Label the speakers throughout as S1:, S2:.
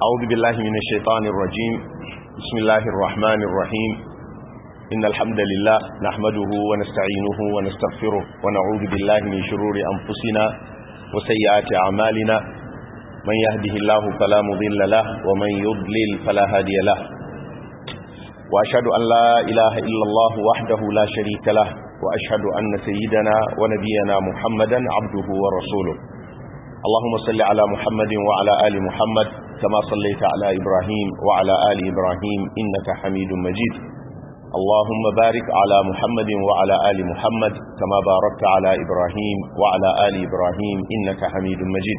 S1: أعوذ بالله من الشيطان الرجيم بسم الله الرحمن الرحيم إن الحمد لله نحمده ونستعينه ونستغفره ونعوذ بالله من شرور أنفسنا وسيئات أعمالنا من يهده الله فلا مضل له ومن يضلل فلا هادي له وأشهد أن لا إله إلا الله وحده لا شريك له وأشهد أن سيدنا ونبينا محمدا عبده ورسوله اللهم صل على محمد وعلى آل محمد كما صليت على إبراهيم وعلى آل إبراهيم إنك حميد مجيد اللهم بارك على محمد وعلى آل محمد كما باركت على إبراهيم وعلى آل إبراهيم إنك حميد مجيد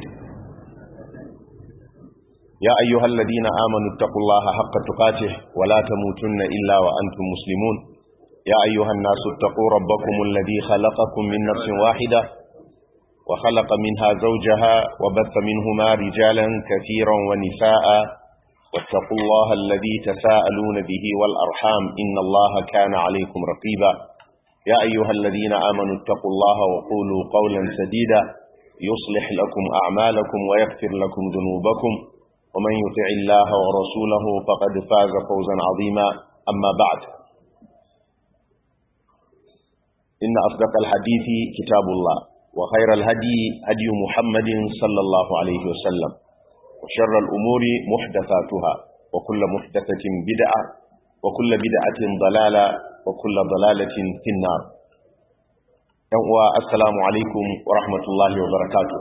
S1: يا أيها الذين آمنوا اتقوا الله حق تقاته ولا تموتن إلا وأنتم مسلمون يا أيها الناس اتقوا ربكم الذي خلقكم من نفس واحدة وخلق منها زوجها وبث منهما رجالا كثيرا ونساء واتقوا الله الذي تساءلون به والأرحام إن الله كان عليكم رقيبا يا أيها الذين آمنوا اتقوا الله وقولوا قولا سديدا يصلح لكم أعمالكم ويغفر لكم ذنوبكم ومن يطع الله ورسوله فقد فاز فوزا عظيما أما بعد إن أصدق الحديث كتاب الله وخير الهدي هدي محمد صلى الله عليه وسلم وشر الأمور محدثاتها وكل محدثة بدعة وكل بدعة ضلالة وكل ضلالة في النار السلام عليكم ورحمة الله وبركاته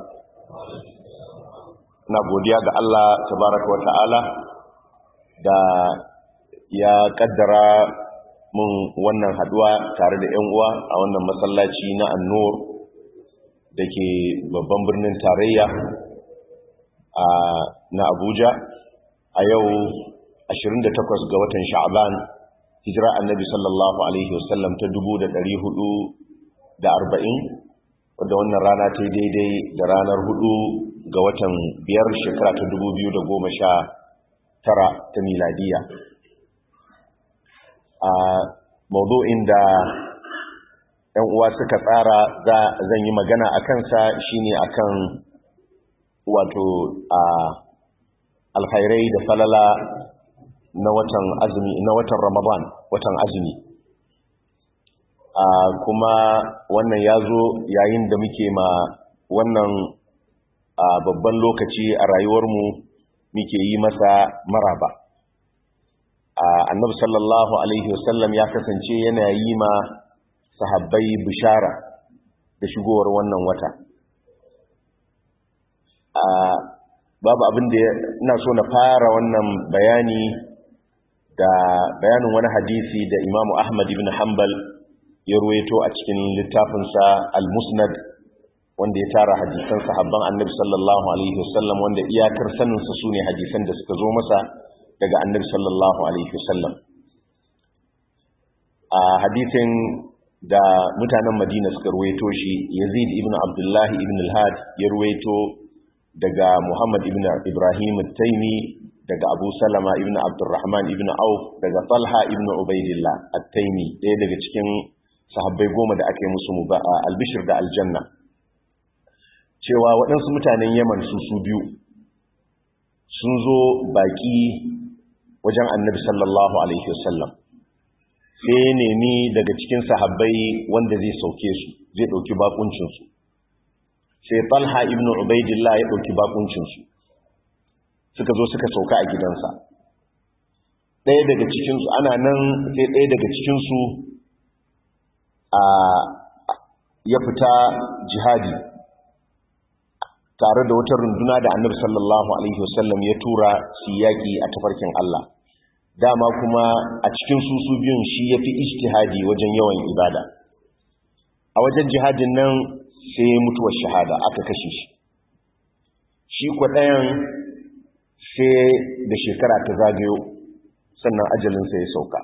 S1: na godiya ga Allah tabaraka wa ta'ala da ya kaddara mun wannan haduwa tare da 'yan uwa a wannan masallaci na annur da ke babban birnin tarayya na abuja a yau 28 ga watan sha'aban hijira annabi sallallahu alaihi wasallam ta 440 wadda wannan rana ta daidai da ranar 4 ga watan biyar shekara ta 2019 ta miladiya a maudu'in da ‘yan uwa suka tsara zan yi magana a kansa shine akan wato a alkhairai da falala na watan azumi na watan ramadan watan azumi a kuma wannan ya zo yayin da muke ma wannan a babban lokaci a rayuwarmu muke yi masa maraba a annabi sallallahu alaihi wasallam ya kasance yana yi ma sahabbai bishara da shigowar wannan wata a babu abin da ina so na fara wannan bayani da bayanin wani hadisi da imamu ahmad ibn hanbal ya ruwaito a cikin littafinsa al-musnad wanda ya tara hadisan sahabban annabi sallallahu alaihi wasallam wanda iyakar saninsa su ne hadisan da suka zo masa daga annabi sallallahu alaihi wasallam a hadisin da mutanen madina suka ruwaito shi yazid ibn abdullahi ibn al-had ya ruwaito daga muhammad ibn ibrahim al-taimi daga abu salama ibn abdurrahman ibn auf daga talha ibn ubaidillah al-taimi ɗaya daga cikin sahabbai goma da aka yi musu albishir da aljanna cewa waɗansu mutanen yaman su su biyu sun zo baƙi wajen annabi sallallahu alaihi wasallam sai ya nemi daga cikin sahabbai wanda zai sauke su zai ɗauki bakuncinsu sai talha ibn ubaidillah ya ɗauki bakuncinsu suka zo suka sauka a gidansa ɗaya daga cikinsu ana nan sai ɗaya daga cikinsu a ya fita jihadi tare da wata runduna da annabi sallallahu alaihi wasallam ya tura su yaƙi a tafarkin Allah dama kuma a cikin susu biyun shi ya fi ijtihadi wajen yawan ibada a wajen jihadin nan sai mutuwar shahada aka kashe shi shi ɗayan sai da shekara ta zagayo sannan ajalinsa ya sauka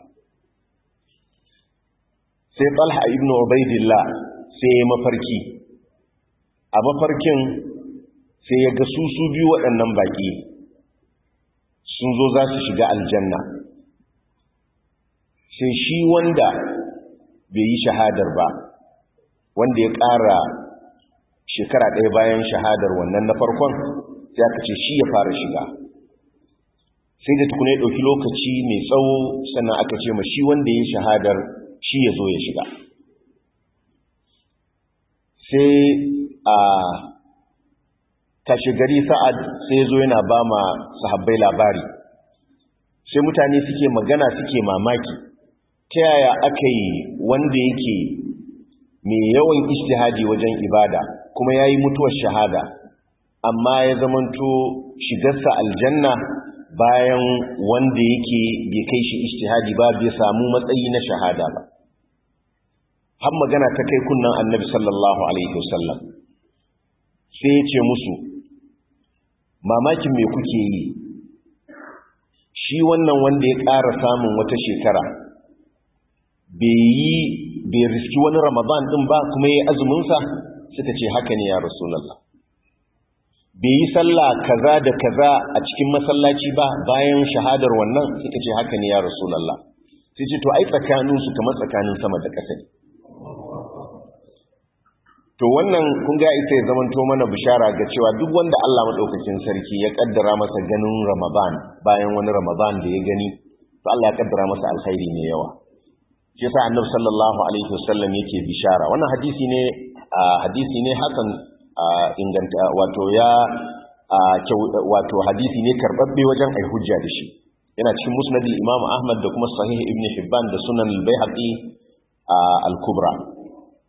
S1: sai talha ibn ubaidillah sai ya mafarki a mafarkin sai ya ga susu biyu waɗannan baƙi sun zo za su shiga aljanna sai shi wanda bai yi shahadar ba wanda ya ƙara shekara ɗaya bayan shahadar wannan na farkon sai aka ce shi ya fara shiga sai da tukuna ya ɗauki lokaci mai tsawo sannan aka ce ma shi wanda ya shahadar shi ya zo ya shiga sai a tashi gari sa'ad sai zo yana ba ma sahabbai labari sai mutane suke magana suke mamaki ta yaya aka yi wanda yake mai yawan ishtihadi wajen ibada kuma ya yi mutuwar shahada amma ya zamanto shigarsa aljanna bayan wanda yake bai kai shi ishtihadi ba bai samu matsayi na shahada ba har magana ta kai kunnan annabi sallallahu alaihi wasallam sai ya ce musu mamakin me kuke yi shi wannan wanda ya ƙara samun wata shekara bai yi bai riski wani ramadan din ba kuma ya yi azuminsa suka ce haka ne ya rasulallah bai yi sallah kaza da kaza a cikin masallaci ba bayan shahadar wannan suka ce haka ne ya rasulallah sai ce to ai tsakaninsu kamar tsakanin sama da ƙasa ne to wannan kun ga ita ya zamanto mana bishara ga cewa duk wanda Allah madaukakin sarki ya kaddara masa ganin Ramadan bayan wani Ramadan da ya gani to Allah ya kaddara masa alkhairi ne yawa shi yasa Annabi sallallahu alaihi wasallam yake bishara wannan hadisi ne hadisi ne hasan inganta wato ya wato hadisi ne karbabbe wajen ai hujja da shi yana cikin musnad al-Imam Ahmad da kuma sahih Ibn Hibban da sunan al-Baihaqi al-Kubra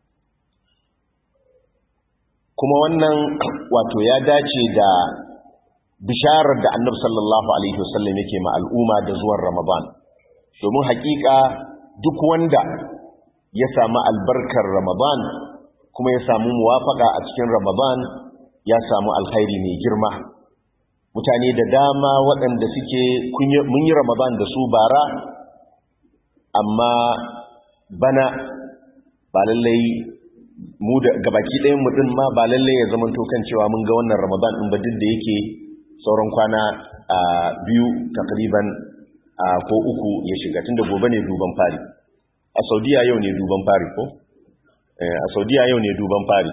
S1: kuma wannan wato ya dace da bisharar da annabi sallallahu alaihi wasallam yake ma al'umma da zuwan ramadan domin hakika duk wanda ya samu albarkar ramadan kuma ya samu muwafaka a cikin ramadan ya samu alkhairi mai girma mutane da dama waɗanda suke mun yi ramadan da su bara amma bana ba lallai mu da gabaki ɗayan mu din ma ba lalle ya zama to kan cewa mun ga wannan Ramadan din ba duk da yake sauran kwana a biyu takriban ko uku ya shiga tunda gobe ne duban fari a Saudiya yau ne duban fari ko a Saudiya yau ne duban fari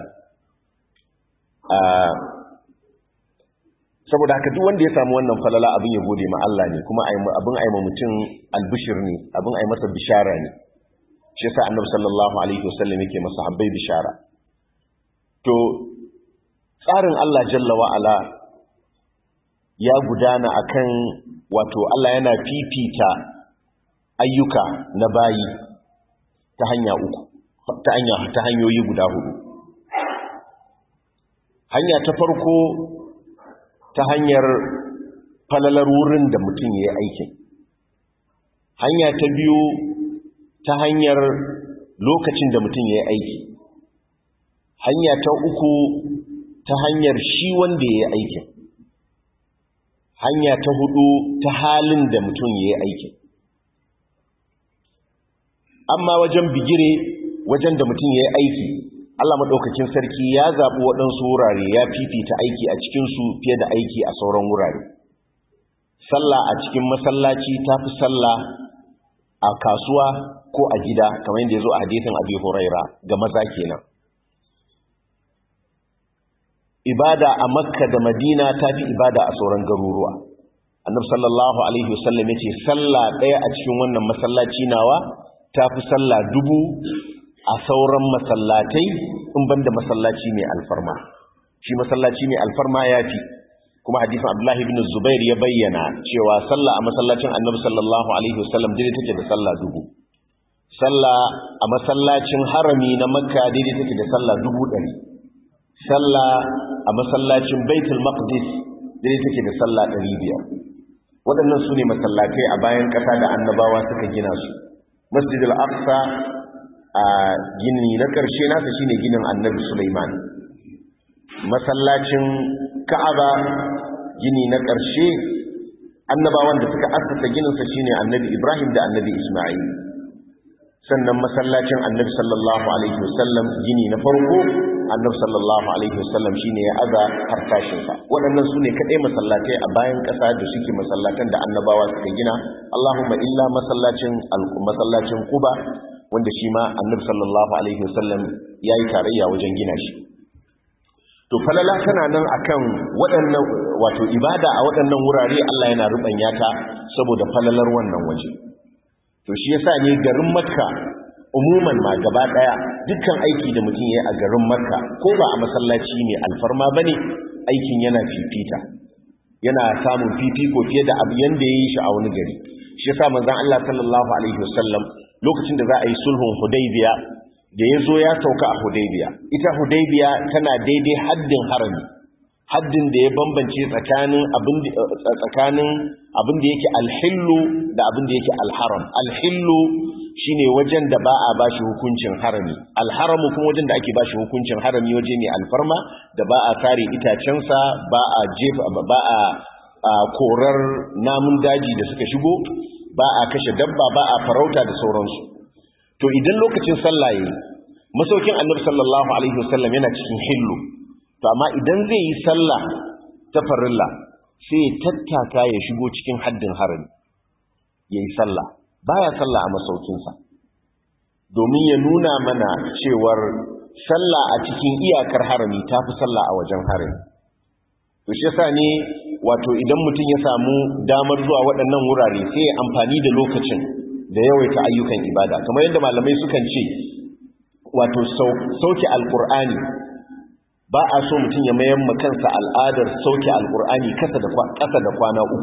S1: saboda haka duk wanda ya samu wannan falala abin ya gode ma Allah ne kuma abin aima mutum albishir ne abin ai masa bishara ne shi yasa annabi sallallahu alaihi wasallam yake masa habbai bishara to tsarin Allah jalla wa ala ya gudana akan wato Allah yana fifita ayyuka na bayi ta hanya uku ta hanya ta hanyoyi guda hudu hanya ta farko ta hanyar falalar wurin da mutum ya yi aikin hanya ta biyu ta hanyar lokacin da mutum ya yi aiki hanya ta uku ta hanyar shi wanda ya yi aikin hanya ta hudu ta halin da mutum ya yi aikin amma wajen bigire wajen da mutum ya yi aiki Allah maɗaukakin sarki ya zaɓi waɗansu wurare ya fifita aiki a cikinsu fiye da aiki a sauran wurare sallah a cikin masallaci ta fi sallah a kasuwa ko a gida kamar yadda ya zo a hadisin abi huraira ga maza kenan ibada a makka da madina ta fi ibada a sauran garuruwa annab sallallahu alaihi wasallam ya ce sallah ɗaya a cikin wannan masallaci nawa ta fi sallah dubu a sauran masallatai in banda masallaci mai alfarma shi masallaci mai alfarma ya fi kuma hadisin abdullahi ibn zubair ya bayyana cewa sallah a masallacin annabi sallallahu alaihi wasallam daidai take da sallah dubu sallah a masallacin harami na makka daidai take da sallah dubu ɗari sallah a masallacin baitul maqdis daidai take da sallah ɗari biyar waɗannan su ne masallatai a bayan ƙasa da annabawa suka gina su masjid al-aqsa a gini na ƙarshe nasa shine ginin annabi sulaiman masallacin ka'aba gini na ƙarshe annabawan da suka assasa gininsa shine annabi ibrahim da annabi isma'il sannan masallacin annabi sallallahu alaihi wasallam gini na farko annabi sallallahu alaihi wasallam shine ya aza harkashinsa waɗannan su ne kaɗai masallatai a bayan ƙasa da suke masallatan da annabawa suka gina allahumma illa masallacin masallacin kuba wanda shi ma annabi sallallahu alaihi wasallam ya yi tarayya wajen gina shi to falala tana nan akan waɗannan wato ibada a waɗannan wurare Allah yana rubanya ta saboda falalar wannan waje to shi yasa ne garin makka umuman ma gaba daya dukkan aiki da mutum yayi a garin makka ko ba a masallaci ne alfarma bane aikin yana fifita yana samun fifiko fiye da abu yanda yayi shi a wani gari shi yasa manzon Allah sallallahu alaihi wasallam lokacin da za a yi sulhun hudaybiya da ya zo ya sauka a hudaybiya ita hudaybiya tana daidai haddin harami haddin da ya bambance tsakanin abin tsakanin abin da yake alhillu da abin da yake alharam alhillu shine wajen da ba a bashi hukuncin harami alharamu kuma wajen da ake bashi hukuncin harami waje ne alfarma da ba a kare itacensa ba a jefa ba a korar namun daji da suka shigo ba a kashe dabba ba a farauta da sauransu to idan lokacin sallah yayi masaukin annabi sallallahu alaihi wasallam yana cikin hillu to amma idan zai yi sallah ta farilla sai ya tattaka ya shigo cikin haddin harami yayi sallah baya sallah a masaukinsa domin ya nuna mana cewar sallah a cikin iyakar harami tafi sallah a wajen harami to shi yasa ne wato idan mutum ya samu damar zuwa waɗannan wurare sai ya amfani da lokacin da yawaita ayyukan ibada kamar yadda malamai sukan ce wato sauke alkur'ani ba a so mutum ya mayan kansa al'adar sauke alkur'ani kasa da kwana uku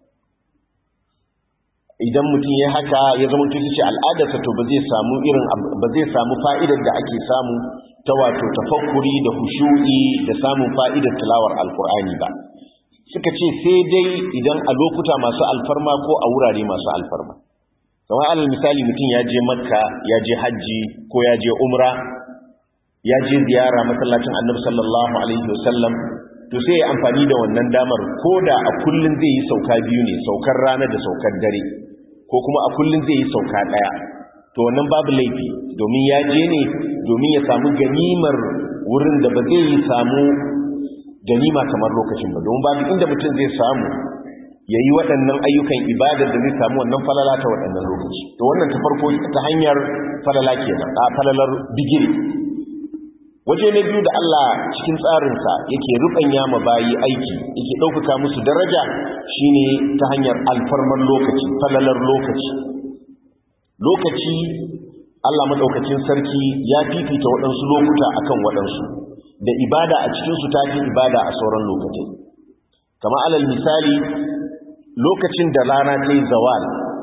S1: idan mutum ya haka ya zama tuci ce al'adarsa to ba zai samu irin ba zai samu fa'idar da ake samu ta wato tafakkuri da hushu'i da samun fa'idar tilawar alkur'ani ba suka ce sai dai idan a lokuta masu alfarma ko a wurare masu alfarma kamar alal misali mutum ya je makka ya je hajji ko ya je umra ya je ziyara masallacin annabi sallallahu alaihi wasallam to sai ya amfani da wannan damar ko da a kullun zai yi sauka biyu ne saukar rana da saukar dare ko kuma a kullun zai yi sauka daya to wannan babu laifi domin ya je ne domin ya samu ganimar wurin da ba zai yi samu ganima kamar lokacin ba domin babu inda mutum zai samu ya yi waɗannan ayyukan ibadar da zai samu wannan falala ta waɗannan lokaci to wannan ta farko ta hanyar falala kenan a falalar bigiri waje na biyu da Allah cikin tsarinsa yake rubanya ma bayi aiki yake ɗaukaka musu daraja shine ta hanyar alfarman lokaci falalar lokaci lokaci Allah maɗaukacin sarki ya fifita waɗansu lokuta akan waɗansu da ibada a cikinsu ta fi ibada a sauran lokacin kama alal misali lokacin da rana ta yi zawal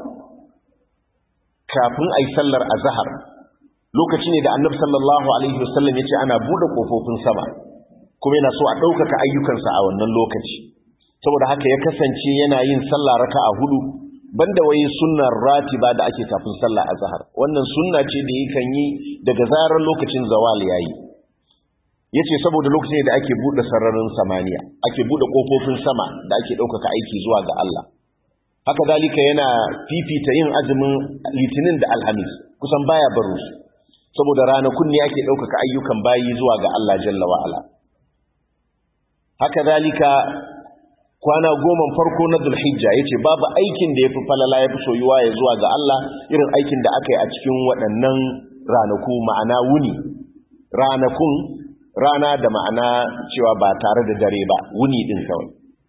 S1: kafin a yi sallar azahar lokaci ne da annabi sallallahu alaihi wasallam ya ce ana buɗe ƙofofin sama kuma yana so a ɗaukaka ayyukansa a wannan lokaci saboda haka ya kasance yana yin sallah raka a hudu banda wai sunnar ratiba da ake kafin sallah azhar wannan sunna ce da yakan yi daga zarar lokacin zawal yayi yace saboda lokacin da ake bude sararin samaniya ake bude kofofin sama da ake daukaka aiki zuwa ga Allah haka dalika yana fifita yin azumin litinin da alhamis kusan baya baro su saboda ranakun ne ake daukaka ayyukan bayi zuwa ga Allah jalla wa ala haka dalika kwana goma farko na zulhijja ya ce babu aikin da ya fi falala ya fi soyuwa ya zuwa ga Allah irin aikin da aka yi a cikin waɗannan ranaku ma'ana wuni ranakun rana da ma'ana cewa ba tare da dare ba wuni ɗin kawai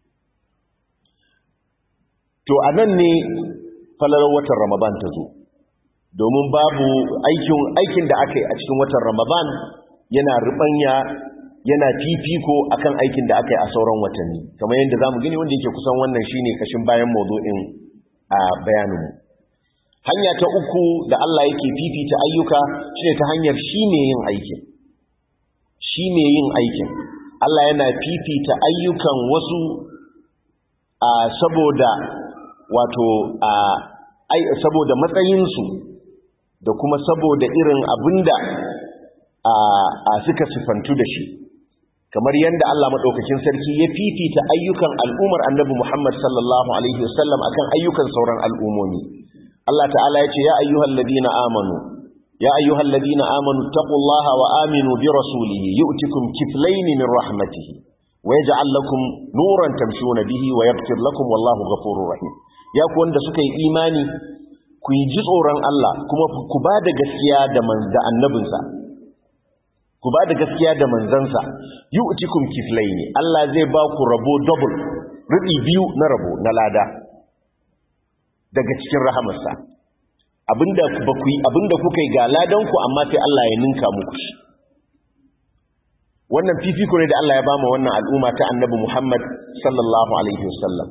S1: to a nan ne falalar watan ramadan ta zo domin babu aikin da aka yi a cikin watan ramadan yana rubanya yana fifiko akan aikin da aka yi a sauran watanni kamar yadda zamu gani wanda yake kusan wannan shine kashin bayan mawdu'in a bayaninmu hanya ta uku da Allah yake fifita ayyuka shine ta hanyar shine yin aikin shine yin aikin Allah yana fifita ayyukan wasu a saboda wato a saboda matsayinsu da kuma saboda irin abinda a suka sifantu da shi kamar yadda Allah maɗaukakin sarki ya fifita ayyukan al'ummar annabi Muhammad sallallahu Alaihi wasallam a kan ayyukan sauran al'ummomi. Allah ta'ala ya ce, Ya ayyuhal ladina amanu, ya ayyuhal ladina amanu, taƙullaha wa aminu bi rasulihi, yi utikun kiflaini min rahmatihi, wa ya ja'al lakum nuran tamshuna bihi wa yabtir lakum wallahu ghafurur rahim. Ya ku wanda suka yi imani, ku yi ji tsoron Allah, kuma ku ba da gaskiya da annabinsa, ku ba da gaskiya da manzansa yu'tikum kiflaini Allah zai ba ku rabo double rubi biyu na rabo na lada daga cikin rahamarsa abinda ba ku yi abinda kuka yi ga ladan ku amma sai Allah ya ninka muku shi wannan fifiko ne da Allah ya bama wannan al'umma ta annabi Muhammad sallallahu alaihi wasallam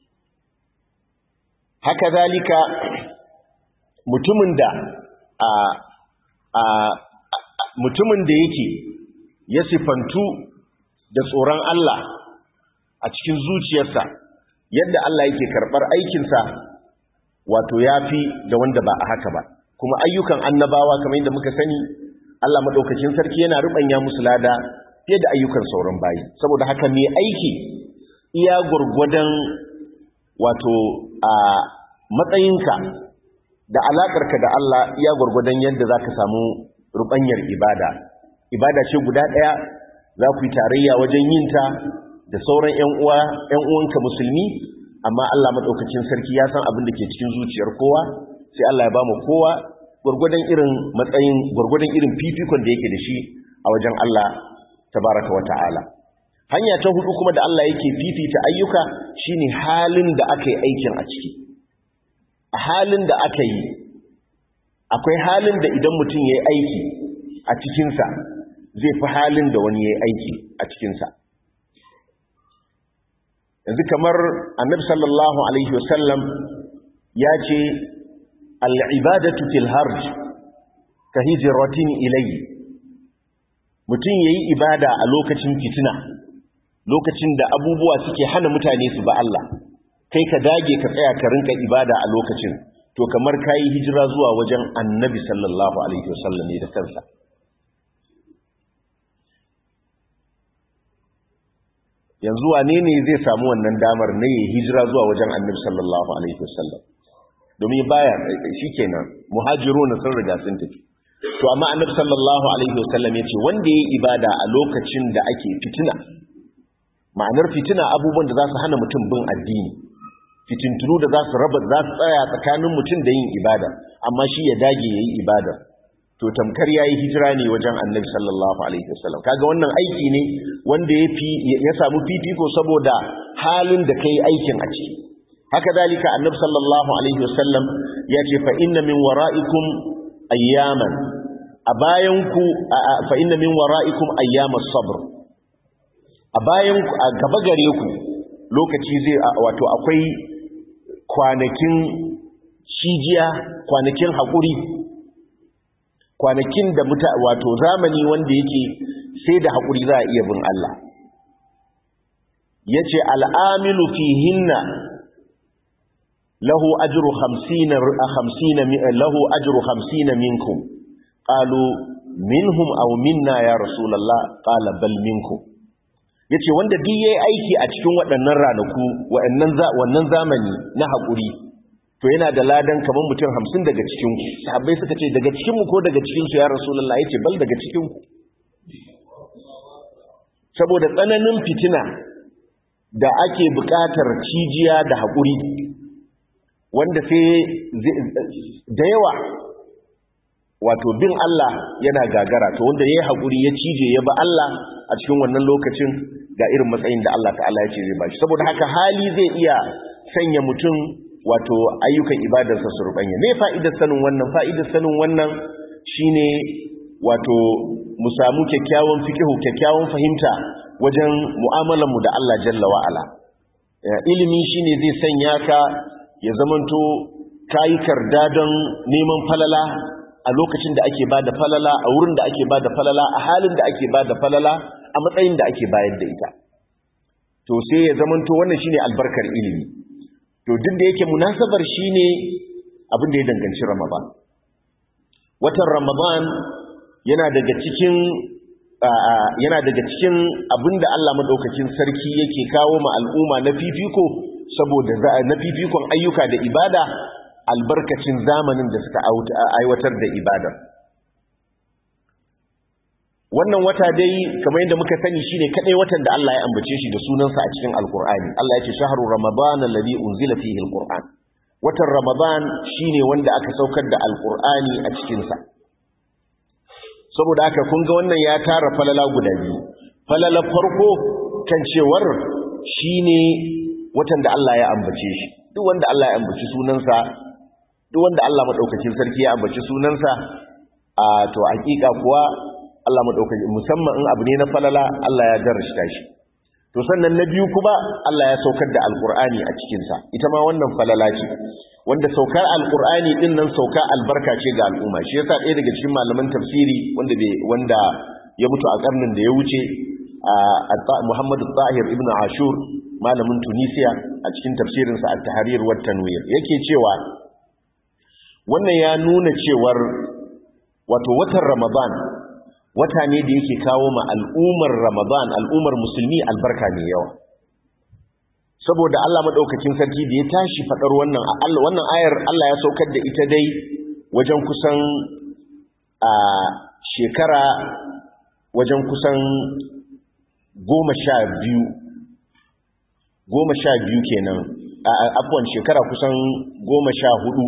S1: haka zalika mutumin da a a mutumin da yake ya sifantu da tsoron Allah a cikin zuciyarsa yadda Allah yake karɓar aikinsa wato ya fi da wanda ba a haka ba kuma ayyukan annabawa kamar yadda muka sani Allah maɗaukacin sarki yana ruɓanya musu lada fiye da ayyukan sauran bayi saboda haka mai aiki iya gwargwadon wato a matsayinka da alaƙarka da Allah iya gwargwadon yadda za ka samu ruɓanyar ibada ibada ce guda ɗaya za ku yi tarayya wajen yinta da sauran ‘yan uwanka musulmi amma Allah maɗaukacin sarki ya san abin da ke cikin zuciyar kowa sai Allah ya ba mu kowa gwargwadon irin matsayin gwargwadon irin fifikon da yake da shi a wajen Allah tabaraka wa ta'ala hanya ta hudu kuma da Allah yake fifita ayyuka shine halin da aka yi aikin a ciki a halin da aka yi akwai halin da idan mutum ya yi aiki a cikinsa zai fi halin da wani ya yi aiki a cikinsa yanzu kamar annabi sallallahu alaihi wasallam ya ce al'ibadatu fil harj ka hijiratin ilayi mutum ya yi ibada a lokacin fitina lokacin da abubuwa suke hana mutane su ba Allah kai ka dage ka tsaya ka rinka ibada a lokacin to kamar ka yi hijira zuwa wajen annabi sallallahu alaihi wasallam ne da kansa yanzu wane ne zai samu wannan damar na yi hijira zuwa wajen annabi sallallahu alaihi wasallam domin baya shikenan muhajiruna sun riga sun tafi to amma annabi sallallahu alaihi wasallam yace wanda yayi ibada a lokacin da ake fitina ma'anar fitina abubuwan da za su hana mutum bin addini fitintunu da za su raba za su tsaya tsakanin mutum da yin ibada amma shi ya dage yayi ibada to tamkar yayi hijira ne wajen annabi sallallahu alaihi wasallam kaga wannan aiki ne wanda ya fi ya samu fifiko saboda halin da kai aikin a ciki haka zalika annabi sallallahu alaihi wasallam ya ce fa inna min wara'ikum ayyaman a bayanku fa inna min wara'ikum ayyamas sabr a bayanku a gaba gare ku lokaci zai wato akwai kwanakin cijiya kwanakin haƙuri kwanakin da muta wato zamani wanda yake sai da haƙuri za a iya bin Allah yace al'amilu fihinna له أجر خمسين, خمسين له أجر خمسين منكم قالوا منهم أو منا يا رسول الله قال بل منكم yace wanda duk yayi aiki a cikin waɗannan ranaku waɗannan wannan zamani na haƙuri to yana da ladan kaman mutum 50 daga cikin ku sahabbai suka ce daga cikin mu ko daga cikin su ya rasulullah yace bal daga cikin ku saboda tsananin fitina da ake buƙatar cijiya da haƙuri wanda sai da yawa wato bin Allah yana gagara to wanda ya yi haƙuri ya cije ya ba Allah a cikin wannan lokacin ga irin matsayin da Allah ta'ala ya ce zai bashi saboda haka hali zai iya sanya mutum wato ayyukan ibadarsa su rubanya me fa'idar sanin wannan fa'idar sanin wannan shine wato mu samu kyakkyawan fikihu kyakkyawan fahimta wajen mu'amalarmu da Allah jalla wa'ala ilimi shine zai sanya ka ya zamanto kayi karda don neman falala a lokacin da ake bada falala a wurin da ake bada falala a halin da ake bada falala a matsayin da ake bayar da ita to sai ya zamanto wannan shine albarkar ilimi to duk da yake munasabar shine abin da ya danganci Ramadan watan Ramadan yana daga cikin yana daga cikin abin da Allah madaukakin sarki yake kawo ma al'umma na fifiko saboda na fifikon ayyuka da ibada albarkacin zamanin da suka aiwatar da ibada wannan wata dai kamar yadda muka sani shine kadai watan da Allah ya ambace shi da sunansa a cikin alkur'ani Allah ya ce shahru ramadan alladhi unzila fihi alquran watan ramadan shine wanda aka saukar da alkur'ani a cikin sa saboda haka kun ga wannan ya tara falala guda biyu falala farko kan cewar shine watan da Allah ya ambace shi duk wanda Allah ya ambaci sunansa duk wanda Allah madaukakin sarki ya ambaci sunansa a to hakika kuwa Allah madaukakin musamman in abu ne na falala Allah ya darashta shi to sannan na biyu kuma Allah ya saukar da alkur'ani a cikinsa ita ma wannan falala ce wanda saukar alkur'ani din nan sauka albarka ce ga al'umma shi yasa ɗaya daga cikin malaman tafsiri wanda bai wanda ya mutu a karnin da ya wuce a Muhammadu Tahir ibn Ashur malamin Tunisia a cikin tafsirinsa at-Tahrir wa tanwir yake cewa wannan ya nuna cewar wato watan Ramadan wata ne da yake kawo ma al'ummar Ramadan al'ummar musulmi albarka mai yawa saboda Allah madaukakin sarki da ya tashi fadar wannan wannan ayar Allah ya saukar da ita dai wajen kusan a shekara wajen kusan goma sha biyu goma sha biyu kenan a abuwan shekara kusan goma sha hudu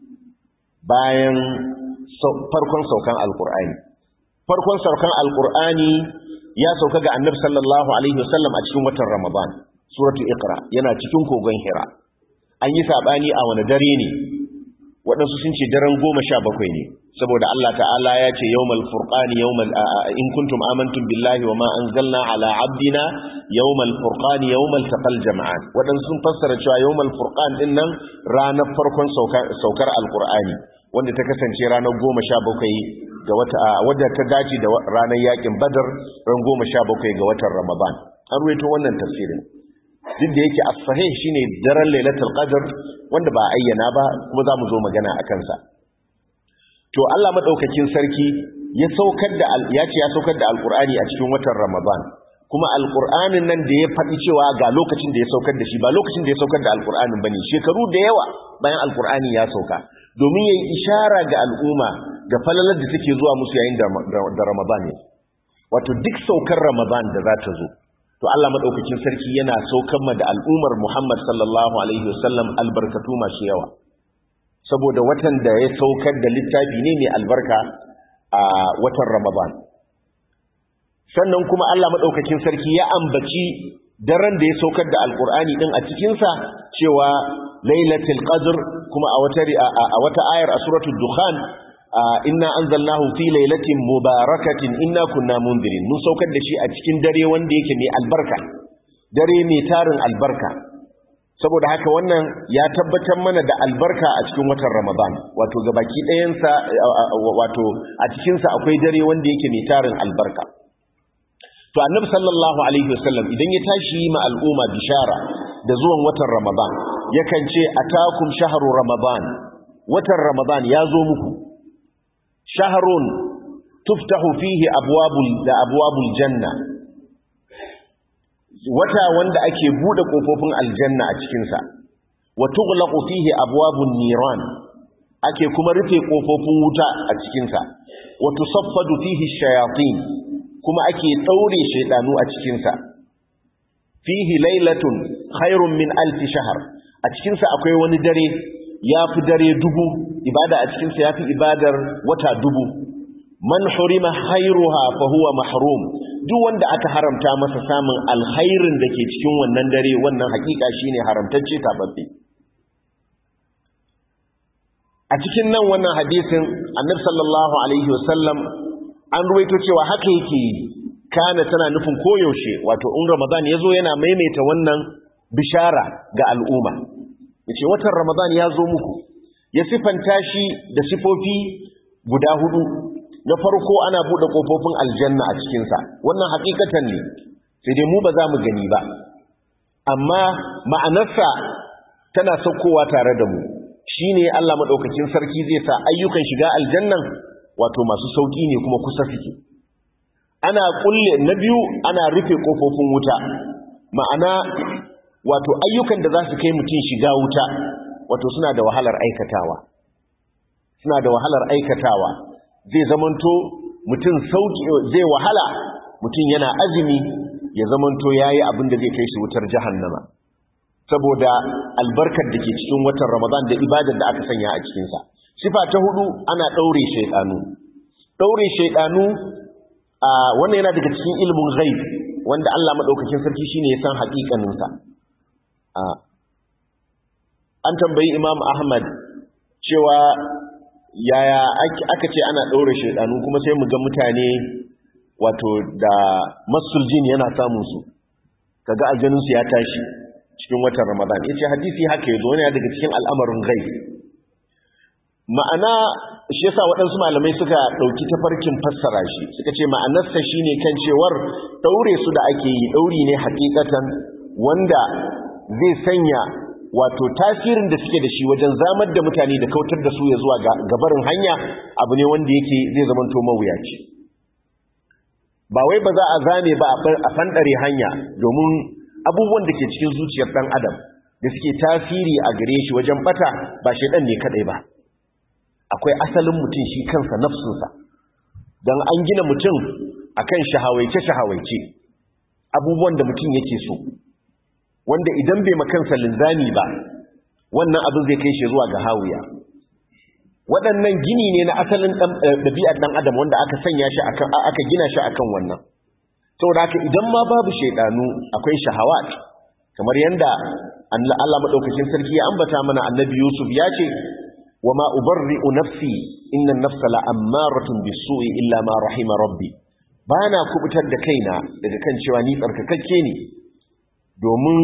S1: bayan farkon saukan alkur'ani farkon saukan alkur'ani ya sauka ga annabi sallallahu alaihi wasallam a cikin watan ramadan suratu iqra yana cikin kogon hira an yi sabani a wani dare ne waɗansu sun ce daren goma sha bakwai ne saboda Allah ta'ala ya ce yawmal furqani yawmal in kuntum amantum billahi wa ma anzalna ala abdina yawmal furqani yawmal taqal jama'an waɗansu sun fassara cewa yawmal furqan din nan ranar farkon saukar alqur'ani wanda ta kasance ranar goma sha bakwai ga wata wadda ta dace da ranar yakin badar ran goma sha bakwai ga watan ramadan an ruwaito wannan tafsirin duk da yake as-sahih shine daren lailatul qadr wanda ba ayyana ba kuma za mu zo magana a kansa to Allah madaukakin sarki ya saukar da ya ce ya saukar da alqur'ani a cikin watan ramadan kuma alqur'anin nan da ya faɗi cewa ga lokacin da ya saukar da shi ba lokacin da ya saukar da alqur'anin bane shekaru da yawa bayan alqur'ani ya sauka domin yayi ishara ga al'umma ga falalar da take zuwa musu yayin da ramadan ne wato duk saukar ramadan da za ta zo to Allah madaukakin sarki yana saukar ma da al'ummar Muhammad sallallahu alaihi wasallam albarkatu masu yawa saboda watan da ya saukar da littafi ne mai albarka a watan Ramadan sannan kuma Allah madaukakin sarki ya ambaci daren da ya saukar da alqur'ani din a cikin sa cewa lailatul qadr kuma a wata a wata ayar a suratul dukhan inna anzalnahu fi lailatin mubarakatin inna kunna mundirin mun saukar da shi a cikin dare wanda yake mai albarka dare mai tarin albarka saboda haka wannan ya tabbatar mana da albarka a cikin watan ramadan wato gabaki ɗayansa wato a cikinsa akwai dare wanda yake mai tarin albarka to annabi sallallahu alaihi wasallam idan ya tashi ma al'umma bishara da zuwan watan ramadan yakan ce atakum shahru ramadan watan ramadan ya zo muku shaharun tuftahu fihi abwabul da abwabul janna wata wanda ake bude kofofin aljanna a cikin sa wa tughlaqu fihi abwabun niran ake kuma rufe kofofin wuta a cikin sa wa tusaffadu fihi shayatin kuma ake daure shaydanu a cikin sa fihi lailatun khairun min alf shahr a cikin sa akwai wani dare ya fi dare dubu ibada a cikinsa ya fi ibadar wata dubu man hurima khairuha fa huwa mahrum duk wanda aka haramta masa samun alkhairin da ke cikin wannan dare wannan hakika shine haramtacce tababbe a cikin nan wannan hadisin annabi sallallahu alaihi wasallam an ruwaito cewa haka yake kana tana nufin koyaushe wato in ramadan yazo yana maimaita wannan bishara ga al'umma yace watan ramadan ya zo muku ya sifanta shi da sifofi guda hudu na farko ana bude kofofin aljanna a cikin sa wannan hakikatan ne sai dai mu ba za mu gani ba amma ma'anarsa tana saukowa tare da mu shine Allah madaukakin sarki zai sa ayyukan shiga aljannan wato masu sauki ne kuma kusa suke ana kulle na biyu ana rufe kofofin wuta ma'ana wato ayyukan da za su kai mutum shiga wuta wato suna da wahalar aikatawa suna da wahalar aikatawa zai zamanto mutum sauki zai wahala mutum yana azumi ya zamanto yayi abin da zai kai shi wutar jahannama saboda albarkar da ke cikin watan Ramadan da ibadar da aka sanya a cikin sa sifa ta hudu ana daure shaytanu daure shaydanu a wannan yana daga cikin ilimin ghaib wanda Allah madaukakin sarki shine ya san haƙiƙanin sa an tambayi Imam Ahmad cewa yaya aka ce ana daure shaydanu kuma sai mu ga mutane wato da masul jin yana samun su kaga aljanun su ya tashi cikin watan Ramadan yace hadisi haka yazo ne daga cikin al'amarin ghaib ma'ana shi yasa waɗansu malamai suka ɗauki tafarkin fassara shi suka ce ma'anarsa shine kan cewar daure su da ake yi dauri ne hakikatan wanda zai sanya wato tasirin da suke da shi wajen zamar da mutane da kautar da su ya zuwa gabarin hanya abu ne wanda yake zai zamanto mawuyaci ba wai ba za a zame ba a fanɗare hanya domin abubuwan da ke cikin zuciyar ɗan adam da suke tasiri a gare shi wajen bata ba shaidan ne kadai ba akwai asalin mutum shi kansa nafsunsa don an gina mutum akan shahawaice-shahawaice abubuwan da mutum yake so wanda idan bai makansa linzami ba wannan abin zai kai shi zuwa ga hawiya waɗannan gini ne na asalin ɗabi'ar ɗan adam wanda aka sanya shi akan aka gina shi akan wannan saboda haka idan ma babu shaidanu akwai shahawat kamar yanda Allah madaukakin sarki ya ambata mana annabi Yusuf ya ce wa ma ubarri'u nafsi inna an-nafsa la'ammaratun bis-su'i illa ma rahima rabbi bana kubutar da kaina daga kan cewa ni tsarkakakke ne domin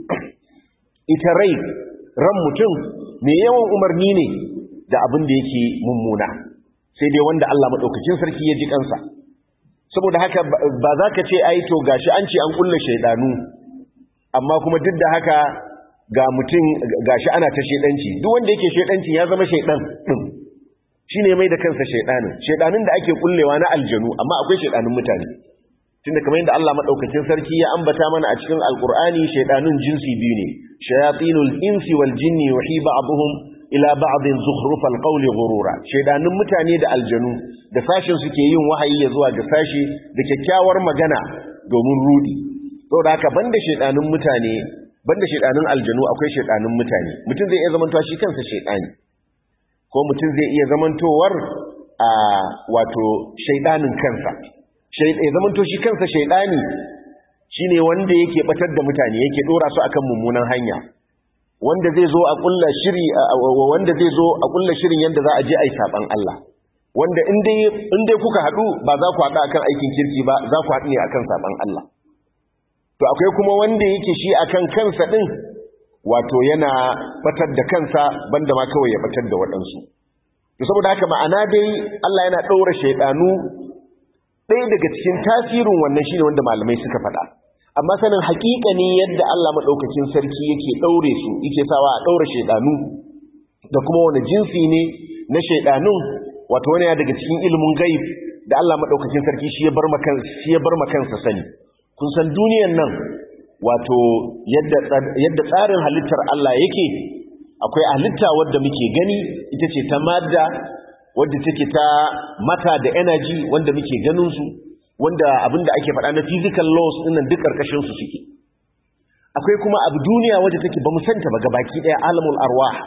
S1: ita rai ran mutum me yawan umarni ne da abin da yake mummuna sai dai wanda Allah madaukakin sarki ya ji kansa saboda haka ba za ka ce ai to gashi an ce an kulle shaidanu amma kuma duk da haka ga mutum gashi ana ta shaidanci duk wanda yake shaidanci ya zama shaidan din shine mai da kansa shaidanin shaidanin da ake kullewa na aljanu amma akwai shaidanin mutane tunda kamar yadda Allah madaukakin sarki ya ambata mana a cikin alqur'ani shaidanun jinsi biyu ne shayatinul insi wal jinni yuhi ba'dhum ila ba'dhin zukhrufal qawli ghurura shaidanun mutane da aljanu da sashin suke yin wahayi ya zuwa ga sashi da kyakkyawar magana domin rudi saboda haka banda shaidanun mutane banda shaidanun aljanu akwai shaidanun mutane mutum zai iya zamantowa shi kansa shaidani ko mutum zai iya zamantowar a wato shaidanin kansa ya zamanto shi kansa shaidani shine wanda yake batar da mutane yake dora su akan mummunan hanya wanda zai zo a kulla shiri wanda zai zo a kulla shirin yanda za a je ai saban Allah wanda in dai in dai kuka hadu ba za ku hadu akan aikin kirki ba za ku hadu ne akan saban Allah to akwai kuma wanda yake shi akan kansa din wato yana batar da kansa banda ma kawai ya batar da waɗansu to saboda haka ma'ana dai Allah yana ɗaura shaidanu ɗaya daga cikin tasirin wannan shine wanda malamai suka faɗa amma sanin haƙiƙa ne yadda Allah maɗaukakin sarki yake ɗaure su yake sawa a ɗaura shaidanu da kuma wani jinsi ne na shaidanun wato wani daga cikin ilimin gaib da Allah maɗaukakin sarki shi ya bar makansa sani kun san duniyan nan wato yadda tsarin halittar Allah yake akwai halitta wadda muke gani ita ce ta madda wadda take ta mata da energy wanda muke ganin su wanda abinda ake faɗa na physical laws ɗinnan duk ƙarƙashin su suke akwai kuma abu duniya wadda take ba mu santa ba gabaki ɗaya alamul arwah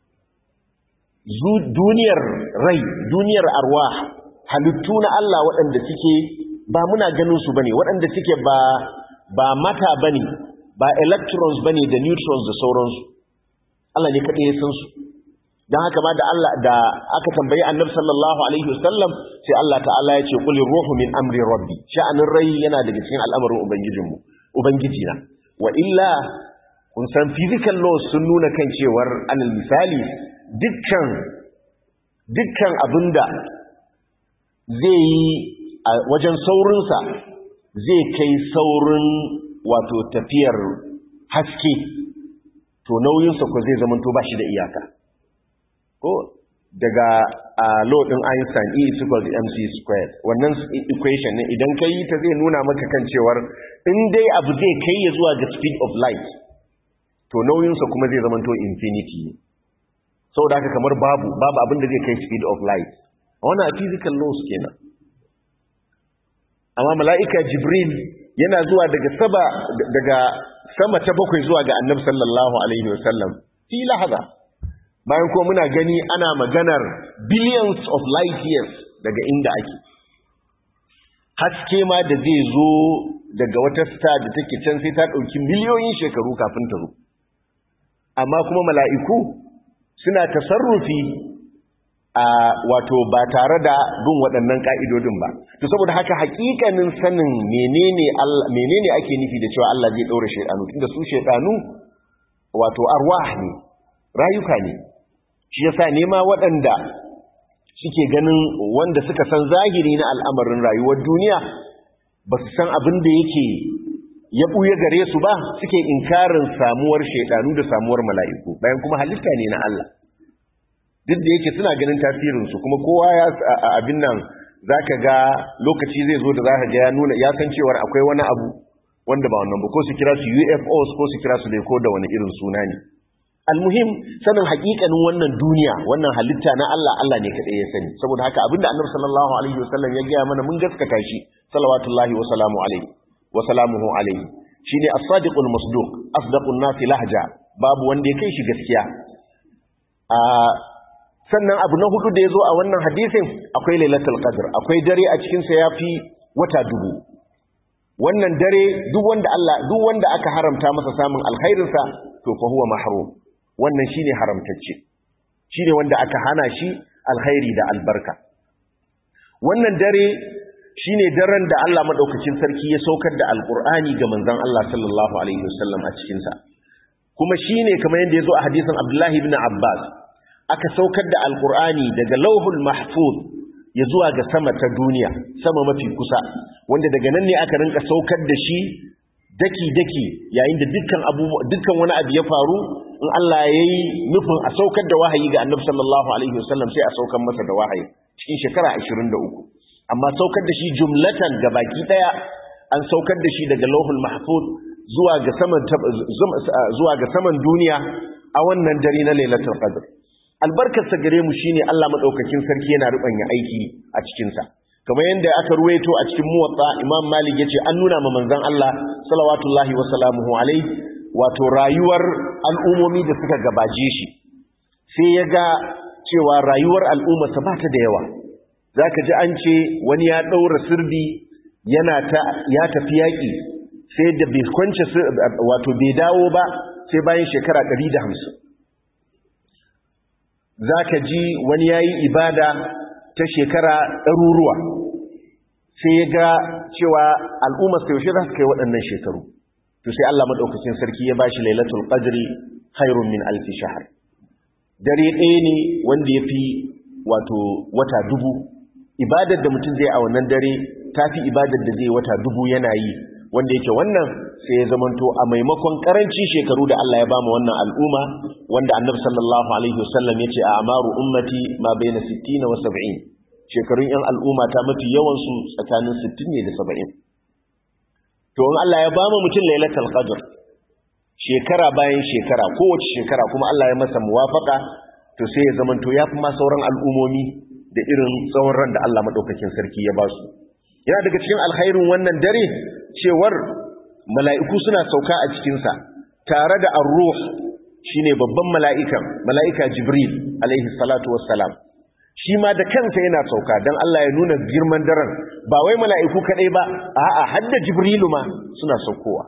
S1: duniyar rai duniyar arwah halittu na Allah waɗanda suke ba muna ganin su bane waɗanda suke ba ba mata bane ba electrons bane da neutrons da sauransu Allah ne kaɗai ya san su don haka ma da Allah da aka tambayi annabi sallallahu alaihi wasallam sai Allah ta'ala ya ce qulir ruhu min amri rabbi sha'anin rai yana daga cikin al'amarin ubangijinmu ubangijina wa illa kun san physical laws sun nuna kan cewar alal misali dukkan dukkan abinda zai yi a wajen saurinsa zai kai saurin wato tafiyar haske to nauyinsa ko zai zamanto ba shi da iyaka ko daga a law din Einstein E is equal to mc squared wannan equation ne idan ka yi ta zai nuna maka kan cewar in dai abu zai kai ya zuwa ga speed of light to nauyinsa kuma zai zamanto infinity ne saboda haka kamar babu babu abin da zai kai speed of light wannan a physical laws kenan amma mala'ika jibril yana zuwa daga saba daga sama ta bakwai zuwa ga annabi sallallahu alaihi wasallam fi lahaza bayan kuma muna gani ana maganar billions of light years daga inda ake haske ma da zai zo daga wata star da take can sai ta ɗauki miliyoyin shekaru kafin ta zo amma kuma mala'iku suna tasarrufi a wato ba tare da bin waɗannan ƙa'idodin ba to saboda haka haƙiƙanin sanin menene ake nufi da cewa Allah zai ɗaura shaidanu tunda su shaidanu wato arwah ne rayuka ne shi yasa nema waɗanda suke ganin wanda suka san zahiri na al'amarin rayuwar duniya ba su san abin da yake ya ɓuya gare su ba suke inkarin samuwar shaidanu da samuwar mala'iku bayan kuma halitta ne na Allah duk da yake suna ganin tasirinsu kuma kowa ya abin nan za ka ga lokaci zai zo da za ka ga ya nuna ya san cewar akwai wani abu wanda ba wannan ba ko su kira su ufos ko su kira su ko da wani irin suna ne almuhim sanin hakikanin wannan duniya wannan halitta na Allah Allah ne kadai ya sani saboda haka abinda annabi sallallahu alaihi wasallam ya gaya mana mun gaskata shi salawatullahi wa salamu alaihi wa salamuhu alaihi shine as-sadiqul masduq asdaqun nasi lahja babu wanda ya kai shi gaskiya a sannan abu na hudu da yazo a wannan hadisin akwai lailatul qadr akwai dare a cikin sa yafi wata dubu wannan dare duk wanda Allah duk wanda aka haramta masa samun alkhairinsa to fa huwa mahrum wannan shine haramtacce shine wanda aka hana shi alkhairi da albarka wannan dare shine daren da Allah madaukakin sarki ya saukar da alqur'ani ga manzon Allah sallallahu alaihi wasallam a cikin sa kuma shine kamar yadda yazo a hadisin Abdullah ibn Abbas aka saukar da alqur'ani daga lauhul mahfuz ya zuwa ga sama ta duniya sama mafi kusa wanda daga nan ne aka rinka saukar da shi daki-daki yayin da dukkan abubuwa dukkan wani abu ya faru in Allah ya yi nufin a saukar da wahayi ga annabi sallallahu alaihi wasallam sai a saukar masa da wahayi cikin shekara 23 amma saukar da shi jumlatan ga baki daya an saukar da shi daga lauhul mahfuz zuwa ga saman zuwa ga saman duniya a wannan dare na lailatul qadr albarkarsa gare mu shine Allah madaukakin sarki yana rubanya aiki a cikin sa kamar yadda aka ruwaito a cikin muwatta Imam Malik yace an nuna ma manzon Allah salawatullahi wa salamuhu alaihi wato rayuwar al'umomi da suka gabaje shi sai ya ga cewa rayuwar al'umma sa ba ta da yawa zaka ji an ce wani ya daura sirdi yana ta ya tafi yaki sai da bai kwance wato bai dawo ba sai bayan shekara 150 za ka ji wani ya yi ibada ta shekara ɗaruruwa sai ya ga cewa al'ummar sai yaushe za su kai waɗannan shekaru to sai Allah maɗaukacin sarki ya ba shi lailatul qadri khairun min alfi shahar dare ɗaya ne wanda ya fi wato wata dubu ibadar da mutum zai a wannan dare ta fi ibadar da zai wata dubu yana yi wanda yake wannan sai ya zamanto a maimakon karanci shekaru da Allah ya ba mu wannan al'umma wanda annabi sallallahu alaihi wasallam ya ce a amaru ummati ma baina 60 wa 70 shekarun yan al'umma ta mafi yawan su tsakanin 60 ne da 70 to in Allah ya ba mu mutum lailatul qadr shekara bayan shekara kowace shekara kuma Allah ya masa muwafaka to sai ya zamanto ya fi ma sauran al'umomi da irin tsawon ran da Allah madaukakin sarki ya ba su yana daga cikin alkhairin wannan dare cewar mala'iku suna sauka a cikinsa tare da arruh shine babban mala'ikan mala'ika jibril alaihi salatu wassalam shi ma da kansa yana sauka don Allah ya nuna girman daren ba wai mala'iku kaɗai ba a'a hadda jibrilu ma suna saukowa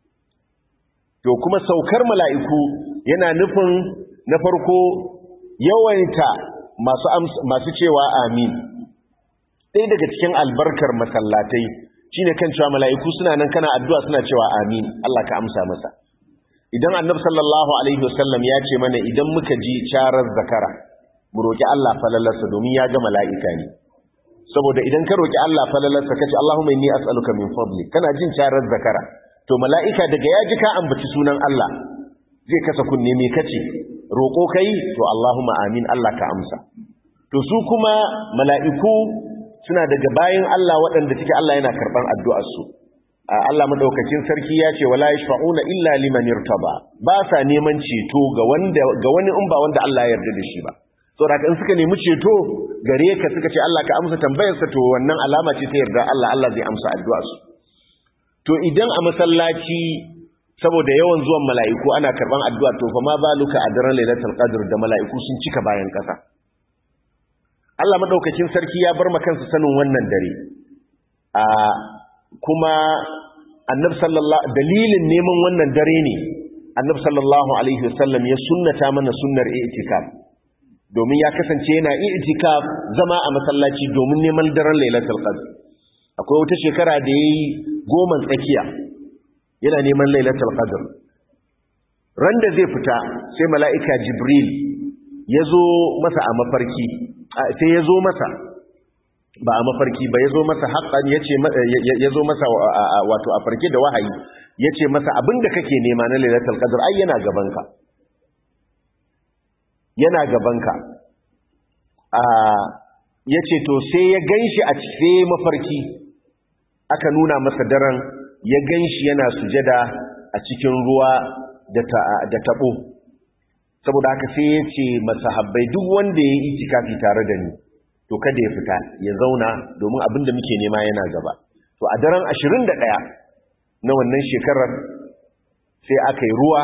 S1: to kuma saukar mala'iku yana nufin na farko yawaita masu cewa amin ɗaya daga cikin albarkar masallatai shine kan cewa mala'iku suna nan kana addu'a suna cewa amin Allah ka amsa masa idan annabi sallallahu alaihi wasallam ya ce mana idan muka ji charar zakara mu roki Allah falalarsa domin ya ga mala'ika ne saboda idan ka roki Allah falalarsa kace Allahumma inni as'aluka min fadli kana jin charar zakara to mala'ika daga ya ji ka ambaci sunan Allah zai kasa kunne me kace roko kai to Allahumma amin Allah ka amsa to su kuma mala'iku suna daga bayan Allah waɗanda cike Allah yana karɓar addu'arsu. Allah maɗaukacin sarki ya ce, wala yashfa'una illa liman irtaba ba sa neman ceto ga wani in ba wanda Allah ya yarda da shi ba. Saboda in suka nemi ceto gare ka suka ce Allah ka amsa tambayarsa to wannan alama ce ta yarda Allah Allah zai amsa addu'arsu. To idan a masallaci saboda yawan zuwan mala'iku ana karɓar addu'a to fa ma baluka a daren lailatul qadr da mala'iku sun cika bayan ƙasa. Allah madaukakin sarki ya bar makansa sanin wannan dare a kuma annab sallallahu dalilin neman wannan dare ne annab sallallahu alaihi wasallam ya sunnata mana sunnar i'tikaf domin ya kasance yana i'tikaf zama a masallaci domin neman daren lailatul qadr akwai wata shekara da yayi goman tsakiya yana neman lailatul qadr ran da zai fita sai mala'ika jibril ya zo masa a mafarki sai ya zo masa ba a mafarki ba ya zo masa haƙan ya zo masa wato a farke da wahayi ya ce masa abinda kake nema na lailatul qadr ai yana gabanka yana gabanka ya ce to sai ya ganshi a cikin mafarki aka nuna masa daren ya ganshi yana sujada a cikin ruwa da taɓo saboda haka sai ya ce masahabbai duk wanda ya yi itikafi tare da ni to kada ya fita ya zauna domin abin da muke nema yana gaba to a daren 21 na wannan shekarar sai aka yi ruwa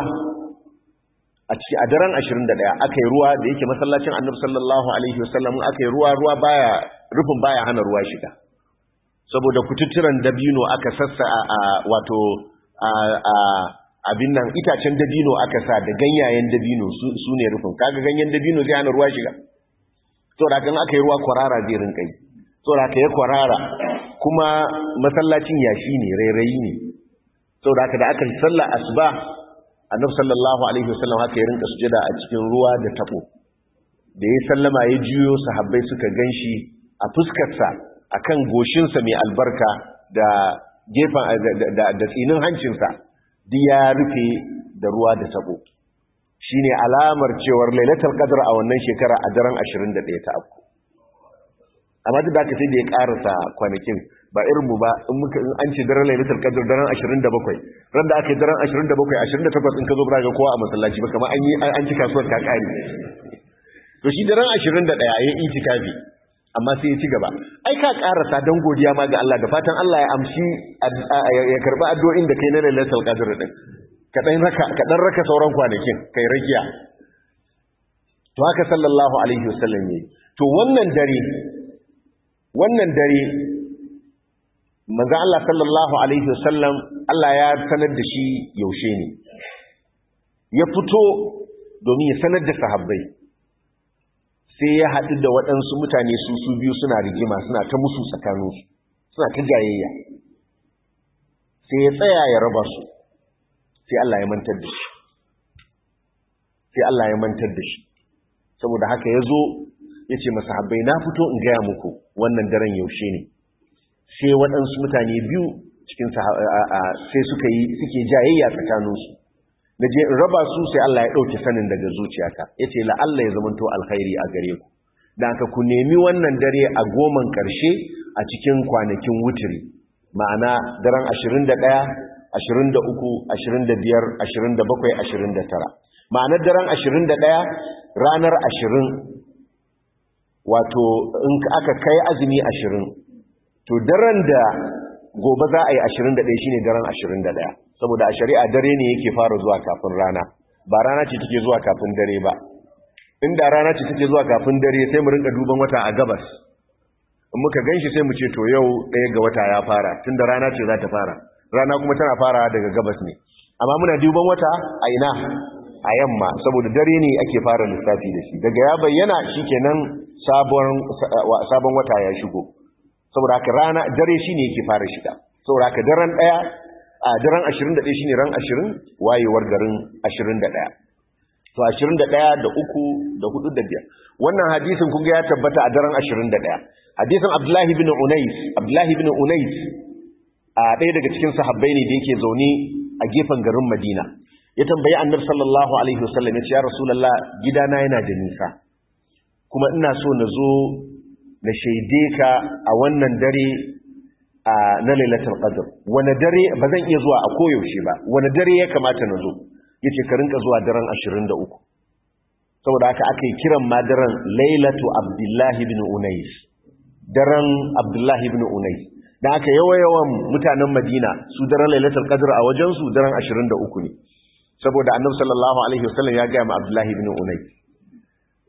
S1: a ciki a daren 21 aka yi ruwa da yake masallacin annabi sallallahu alaihi wasallam aka yi ruwa ruwa baya rufin baya hana ruwa shiga saboda kututturan dabino aka sassa a wato a abin nan itacen dabino aka sa da ganyayen dabino su ne rufin kaga ganyen dabino zai hana ruwa shiga saboda kan aka yi ruwa kwarara zai rinka yi saboda ka yi kwarara kuma masallacin yashi ne rairayi ne saboda haka da aka yi sallah asuba annabi sallallahu alaihi wasallam haka ya rinka sujada a cikin ruwa da tabo da ya sallama ya juyo sahabbai suka ganshi a fuskarsa akan goshinsa mai albarka da gefen da tsinin hancinsa duk ya rufe da ruwa da tabo shine alamar cewar lailatul qadr a wannan shekara a daren 21 ta afku amma duk da aka sai da ya karasa kwanakin ba irin mu ba in muka in an ce daren lailatul qadr daren 27 ran da aka yi daren 27 28 in ka zo ba ga kowa a masallaci ba kamar an yi an ci kasuwar ta kare to shi daren 21 ya itikafi amma sai ya ci gaba ai ka karasa dan godiya ma ga Allah da fatan Allah ya amshi ya karba addu'o'in da kai na lailatul qadr din ka dan raka ka dan raka sauran kwanakin kai rakiya to haka sallallahu alaihi wasallam yayi to wannan dare wannan dare manzo Allah sallallahu alaihi wasallam Allah ya sanar da shi yaushe ne ya fito domin ya sanar da sahabbai sai ya haɗu da waɗansu mutane su su biyu suna rigima suna ta musu tsakaninsu suna ta jayayya sai ya tsaya ya raba su sai Allah ya mantar da shi sai Allah ya mantar da shi saboda haka ya zo ya ce masahabbai na fito in gaya muku wannan daren yaushe ne sai waɗansu mutane biyu cikin sai suka yi suke jayayya tsakaninsu na je in raba su sai Allah ya ɗauke sanin daga zuciyata ya ce la'alla ya zamanto alkhairi a gare ku da aka ku nemi wannan dare a goman ƙarshe a cikin kwanakin wuturi ma'ana daren 21 23 25 27 29 ma'anar daren 21 ranar 20 wato in aka kai azumi 20 to daren da gobe za a yi 21 shine daren 21 saboda a shari'a dare ne yake fara zuwa kafin rana ba rana ce take zuwa kafin dare ba inda rana ce take zuwa kafin dare sai mu rinka duban wata a gabas in muka ganshi sai mu ce to yau ɗaya ga wata ya fara tunda rana ce za ta fara rana kuma tana fara daga gabas ne amma muna duban wata a ina a yamma saboda dare ne ake fara lissafi da shi daga ya bayyana shikenan sabon sabon wata ya shigo saboda haka rana dare shine yake fara shiga saboda haka daren daya a daren 21 shine ran 20 wayewar garin 21 to 21 da uku da hudu da biyar wannan hadisin kun ga ya tabbata a daren 21 hadisin Abdullahi ibn Unais Abdullahi ibn Unais a ɗaya daga cikin sahabbai ne da yake zaune a gefen garin Madina ya tambayi Annabi sallallahu alaihi wasallam ya ce ya Rasulullah gidana yana da nisa kuma ina so na zo na shaide ka a wannan dare na lailatul qadr wani dare ba zan iya zuwa a koyaushe ba wani dare ya kamata na zo yace ka rinka zuwa daren 23 saboda haka aka yi kiran ma daren lailatu abdullahi ibn unais daren abdullahi ibn unais dan aka yawa-yawan mutanen madina su daren lailatul qadr a wajen su daren 23 ne saboda annabi sallallahu alaihi wasallam ya ga ma abdullahi ibn unais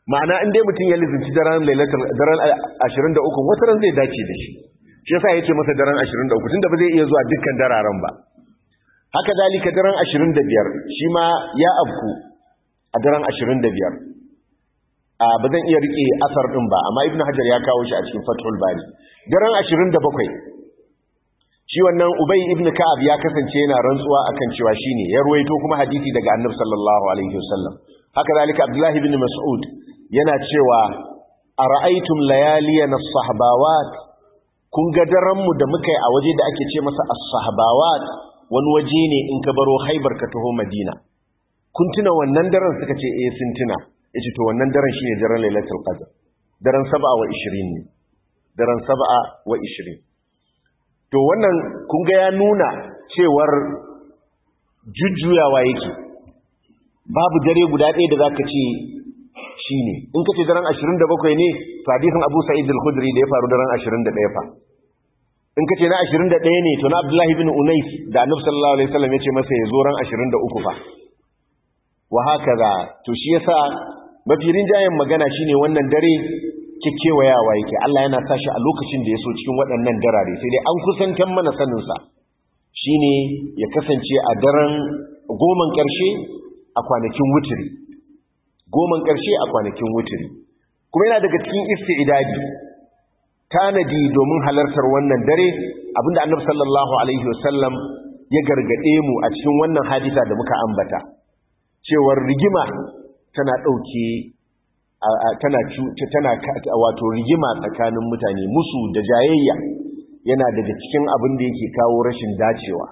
S1: ma'ana in dai mutum ya lizinci daren lailatul daren 23 wata ran zai dace da shi shi yasa yace masa daren 23 tunda ba zai iya zuwa dukkan dararen ba haka dalika daren 25 shi ma ya abku a daren 25 a ba zan iya rike asar din ba amma ibnu hajar ya kawo shi a cikin fathul bari daren 27 shi wannan ubay ibn ka'ab ya kasance yana rantsuwa akan cewa shine ya ruwaito kuma hadisi daga annabi sallallahu alaihi wasallam haka zalika abdullahi ibn mas'ud yana cewa ara'aytum layaliyan as-sahbawat kun ga daren mu da muka yi a waje da ake ce masa as-sahbawat wani waje ne in ka baro haibar ka taho madina kun tuna wannan daren suka ce eh sun tuna yace to wannan daren shine daren lailatul qadr daren 7 wa 20 ne daren 7 wa 20 to wannan kun ga ya nuna cewar jujjuyawa yake babu dare guda ɗaya da zaka ce shine in kace daren 27 ne hadisin Abu Sa'id al-Khudri da ya faru daren 21 fa in kace na 21 ne to na Abdullah ibn Unais da Annabi sallallahu alaihi wasallam yace masa ya zo ran 23 fa wa hakaza to shi yasa mafi rinjayen magana shine wannan dare kekewayawa yake Allah yana sashi a lokacin da ya so cikin waɗannan darare sai dai an kusantan mana saninsa shine ya kasance a daren goman ƙarshe a kwanakin wuturi goman ƙarshe a kwanakin wuturi kuma yana daga cikin isti'idadi tanadi domin halartar wannan dare abinda annabi sallallahu alaihi wasallam ya gargade mu a cikin wannan hadisa da muka ambata cewar rigima tana ɗauke tana tana wato rigima tsakanin mutane musu da jayayya yana daga cikin abin da yake kawo rashin dacewa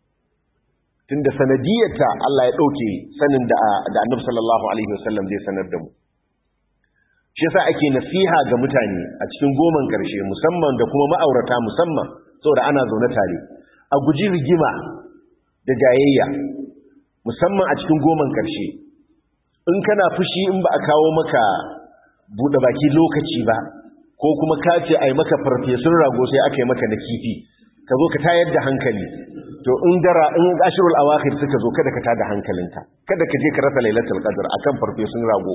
S1: tunda sanadiyarta Allah ya dauke sanin da da Annabi sallallahu alaihi wasallam zai sanar da mu shi yasa ake nasiha ga mutane a cikin goman karshe musamman da kuma ma'aurata musamman saboda ana zaune tare a guji rigima da jayayya musamman a cikin goman karshe in kana fushi in ba a kawo maka buɗe baki lokaci ba ko kuma ka ce a yi maka farfesun rago sai aka yi maka na kifi ka zo ka tayar da hankali to in dara in ashirul awakhir suka zo kada ka tada hankalinka kada ka je ka rasa lailatul qadr akan farfesun rago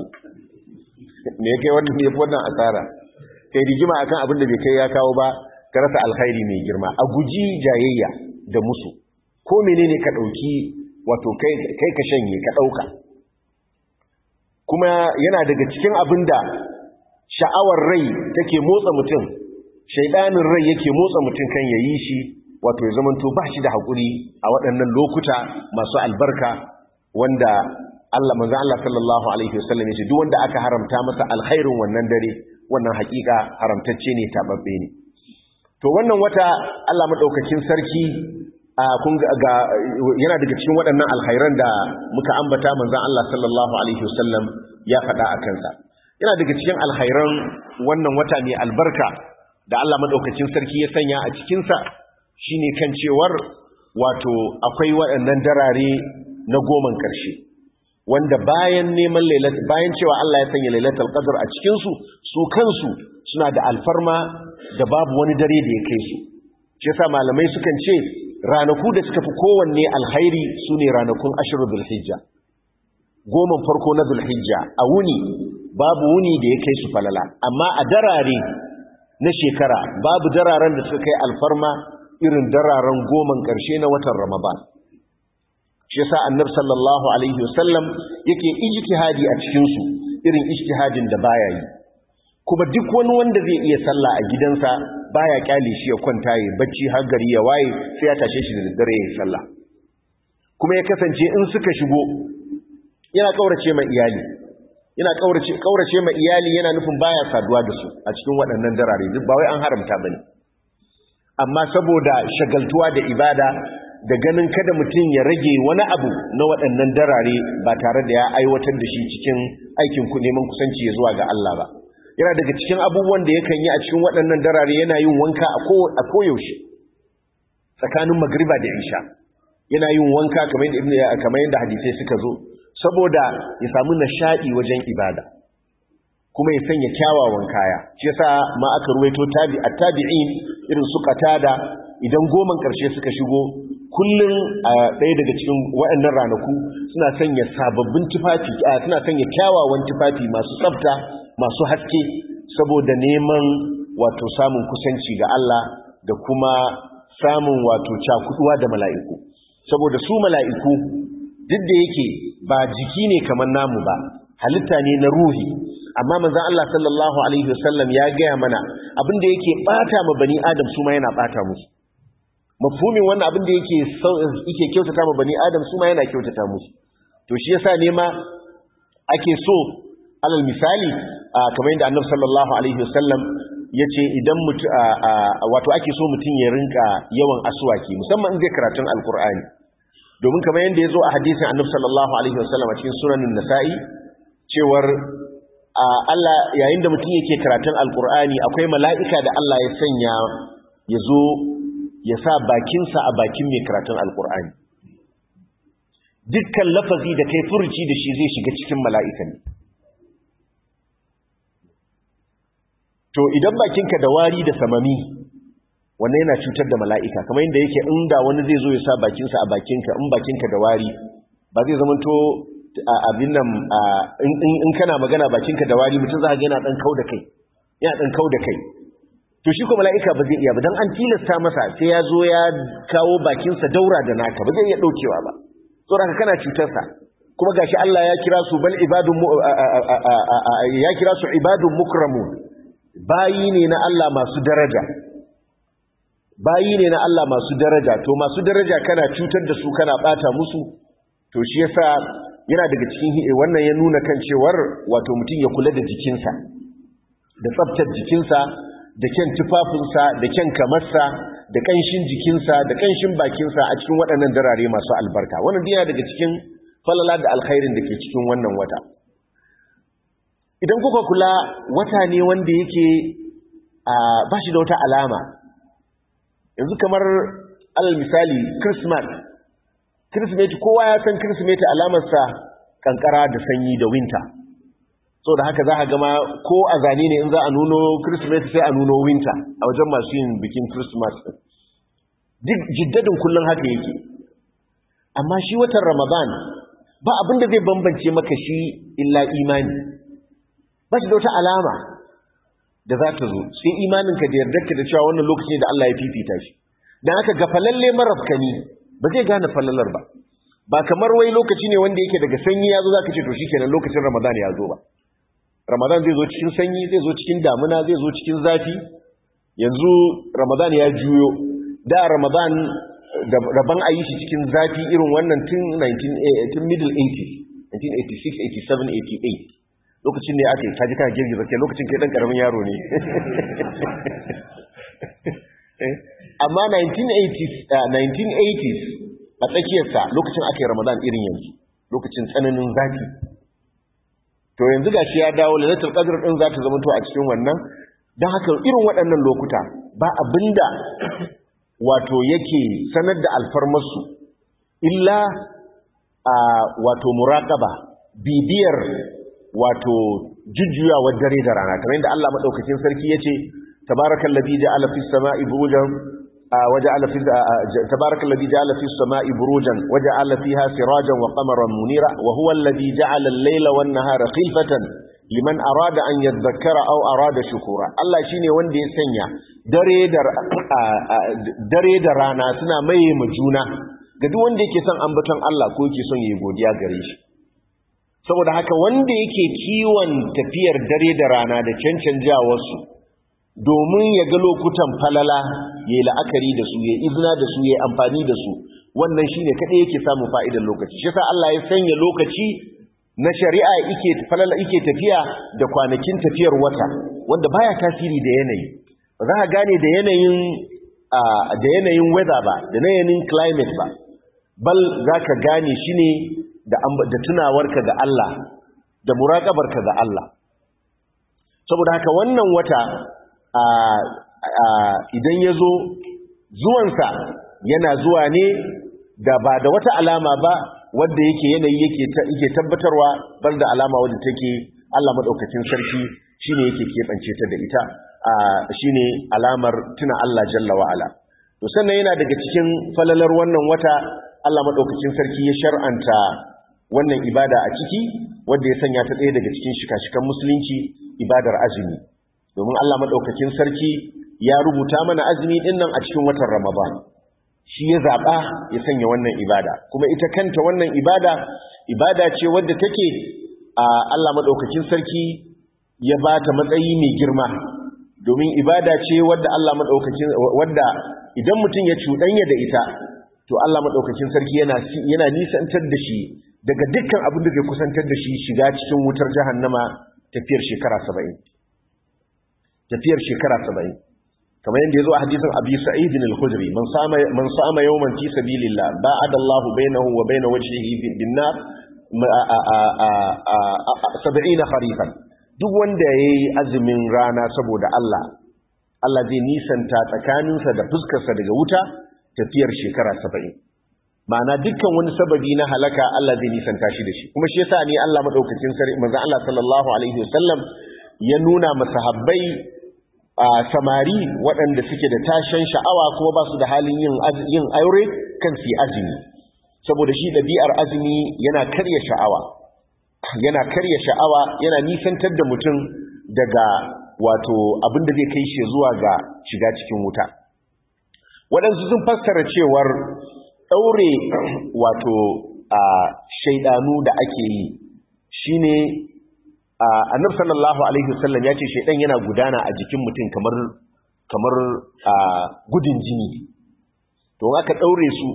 S1: me yake wannan ne wannan asara kai rigima akan abin da bai kai ya kawo ba ka rasa alkhairi mai girma a guji jayayya da musu ko menene ka dauki wato kai kai ka shanye ka dauka kuma yana daga cikin abin da sha'awar rai take motsa mutum shaidanin rai yake motsa mutum kan yayi shi wato ya zamanto ba shi da haƙuri a waɗannan lokuta masu albarka wanda Allah manzo Allah sallallahu alaihi wasallam yace duk wanda aka haramta masa alkhairin wannan dare wannan haƙiƙa haramtacce ne tababbe ne to wannan wata Allah madaukakin sarki kun ga yana daga cikin waɗannan alkhairan da muka ambata manzon Allah sallallahu alaihi wasallam ya faɗa a kansa yana daga cikin alkhairan wannan wata mai albarka da Allah madaukakin sarki ya sanya a cikin sa shine kan cewar wato akwai waɗannan darare na goman ƙarshe wanda bayan neman lailat bayan cewa Allah ya sanya lailatul qadr a cikin su su kansu suna da alfarma da babu wani dare da ya kai su shi yasa malamai sukan ce ranaku da suka fi kowanne alkhairi sune ranakun ashiru dhulhijja goman farko na dhulhijja a wuni babu wuni da ya kai su falala amma a darare na shekara babu dararen da suka kai alfarma irin dararen goman ƙarshe na watan ramadan shi yasa annabi sallallahu alaihi wasallam yake ijtihadi a cikin su irin ijtihadin da baya yi kuma duk wani wanda zai iya sallah a gidansa baya kyale shi ya kwanta yi bacci har gari ya waye sai ya tashe shi da daddare ya sallah kuma ya kasance in suka shigo yana kaurace ma iyali yana kaurace kaurace ma iyali yana nufin baya saduwa da su a cikin waɗannan darare duk ba wai an haramta bane amma saboda shagaltuwa da ibada da ganin kada mutum ya rage wani abu na waɗannan darare ba tare da ya aiwatar da shi cikin aikin ku neman kusanci ya zuwa ga Allah ba yana daga cikin abubuwan da yakan yi a cikin waɗannan darare yana yin wanka a koyaushe tsakanin magriba da isha yana yin wanka kamar yadda kamar yadda hadisai suka zo saboda ya samu nishadi wajen ibada kuma ya sanya kyawawan kaya shi yasa ma aka ruwaito tabi at-tabi'in irin su qatada idan goman karshe suka shigo kullum a ɗaya daga cikin waɗannan ranaku suna sanya sababbin tufafi suna sanya kyawawan tufafi masu tsafta masu haske saboda neman wato samun kusanci ga Allah da kuma samun wato cakuduwa da mala'iku saboda su mala'iku duk da yake ba jiki ne kamar namu ba halitta ne na ruhi amma manzon Allah sallallahu alaihi wasallam ya gaya mana abin da yake bata ma bani adam su ma yana bata musu mafhumin wannan abin da yake yake kyautata ma bani adam su ma yana kyautata musu to shi yasa ne ma ake so alal misali kamar yadda annabi sallallahu alaihi wasallam yace idan mutu wato ake so mutum ya rinka yawan aswaki musamman in zai karatun alqur'ani domin kamar yadda yazo a hadisin annabi sallallahu alaihi wasallam a cikin sunanin nasa'i cewar Allah yayin da mutum yake karatun alqur'ani akwai mala'ika da Allah ya sanya yazo ya sa bakinsa a bakin mai karatun alqur'ani dukkan lafazi da kai furuci da shi zai shiga cikin mala'ikan to idan bakinka da wari da samami wannan yana cutar da mala'ika kamar yadda yake inda wani zai zo ya sa bakinsa a bakinka in bakinka da wari ba zai zama to abin nan in kana magana bakinka da wari mutum za a yana ɗan kau da kai yana ɗan kau da kai to shi ko mala'ika ba zai iya ba don an tilasta masa sai ya zo ya kawo bakinsa daura da naka ba zai iya ɗaukewa ba tsoron kana cutarsa kuma gashi Allah ya kira su bal ibadun ya kira su ibadun mukramun bayi ne na Allah masu daraja bayi ne na Allah masu daraja to masu daraja kana cutar da su kana bata musu to shi yasa yana daga cikin wannan ya nuna kan cewar wato mutum ya kula da jikinsa da tsaftar jikinsa da kyan tufafinsa da kyan kamarsa da kanshin jikinsa da kanshin bakinsa a cikin waɗannan darare masu albarka wannan yana daga cikin falala da alkhairin da ke cikin wannan wata idan kuka kula wata ne wanda yake ba shi da wata alama yanzu kamar alal misali christmas christmas kowa ya san christmas alamarsa kankara da sanyi da winter so da haka za a gama ko a zane ne in za a nuno christmas sai a nuno winter a wajen masu yin bikin christmas duk jiddadin kullum haka yake amma shi watan ramadan ba abinda zai bambance maka shi illa imani ba shi da wata alama da za ta zo sai imaninka da yardarka da cewa wannan lokaci ne da Allah ya fifita shi dan haka ga falalle marafkani ba zai gane falalar ba ba kamar wai lokaci ne wanda yake daga sanyi ya zo za ka ce to shikenan lokacin ramadan ya zo ba ramadan zai zo cikin sanyi zai zo cikin damuna zai zo cikin zafi yanzu ramadan ya juyo da ramadan da rabon a yi shi cikin zafi irin wannan tun 19 tun middle 80s 1986 87 88 lokacin ne aka yi kaji kana girgiza ke lokacin kai dan karamin yaro ne amma 1980s 1980s a tsakiyarsa lokacin aka yi ramadan irin yanzu lokacin tsananin zafi to yanzu ga shi ya dawo lalatar qadr din za ta zama to a cikin wannan don haka irin waɗannan lokuta ba abinda wato yake sanar da alfarmarsu illa a wato muraqaba bibiyar wato jujjuyawar dare da rana kamar yadda Allah madaukakin sarki yace tabarakallazi ja'ala fis sama'i burujan waja'ala fis tabarakallazi ja'ala fis sama'i burujan waja'ala fiha sirajan wa qamaran munira wa huwa alladhi ja'ala al-layla wan nahara khilfatan liman arada an yadhakkara aw arada shukura Allah shine wanda ya sanya dare da dare da rana suna maye ma juna ga duk wanda yake son ambaton Allah ko yake son yayi godiya gare shi saboda haka wanda yake kiwon tafiyar dare da rana da cancanjawarsu domin ya ga lokutan falala ya yi la'akari da su ya yi izina da su ya yi amfani da su wannan shi ne kaɗai yake samun fa'idar lokaci shi sa Allah ya sanya lokaci na shari'a ike falala ike tafiya da kwanakin tafiyar wata wanda baya tasiri da yanayi ba za ka gane da yanayin da yanayin weather ba da yanayin climate ba bal za ka gane shi ne da tunawarka ga Allah da muraƙabarka ga Allah saboda haka wannan wata idan ya zo zuwansa yana zuwa ne da ba da wata alama ba wadda yake yanayi yake tabbatarwa bar da alama wadda take Allah maɗaukacin sarki shine yake keɓance ta da ita shine alamar tuna Allah jalla wa'ala to sannan yana daga cikin falalar wannan wata Allah madaukakin sarki ya shar'anta wannan ibada a ciki wanda ya sanya ta ɗaya daga cikin shika-shikan musulunci ibadar azumi domin Allah madaukakin sarki ya rubuta mana azumi din nan a cikin watan Ramadan shi ya zaba ya sanya wannan ibada kuma ita kanta wannan ibada ibada ce wadda take a Allah madaukakin sarki ya ba ta matsayi mai girma domin ibada ce wadda Allah madaukakin wadda idan mutum ya cuɗanya da ita to Allah madaukakin sarki yana yana nisantar da shi daga dukkan abin da zai kusantar da shi shiga cikin wutar jahannama tafiyar shekara 70 tafiyar shekara 70 kamar yadda yazo a hadisin Abi Sa'id al-Khudri man sama man sama yawman fi sabilillah ba'ada Allah bainahu wa bain wajhihi bin nar 70 kharifan duk wanda yayi azumin rana saboda Allah Allah zai nisanta tsakaninsa da fuskarsa daga wuta tafiyar shekara 70 ma'ana dukkan wani sababi na halaka Allah zai nisanta shi da shi kuma shi yasa ne Allah madaukakin sarki manzon Allah sallallahu alaihi wasallam ya nuna masahabbai a samari waɗanda suke da tashin sha'awa kuma ba su da halin yin yin aure kan su azumi saboda shi ɗabi'ar azumi yana karya sha'awa yana karya sha'awa yana nisantar da mutum daga wato abin da zai kai shi zuwa ga shiga cikin wuta waɗansu sun fassara cewar ɗaure wato a shaidanu da ake yi shine annab sallallahu alaihi wasallam ya ce shaidan yana gudana a jikin mutum kamar kamar gudun jini to aka ɗaure su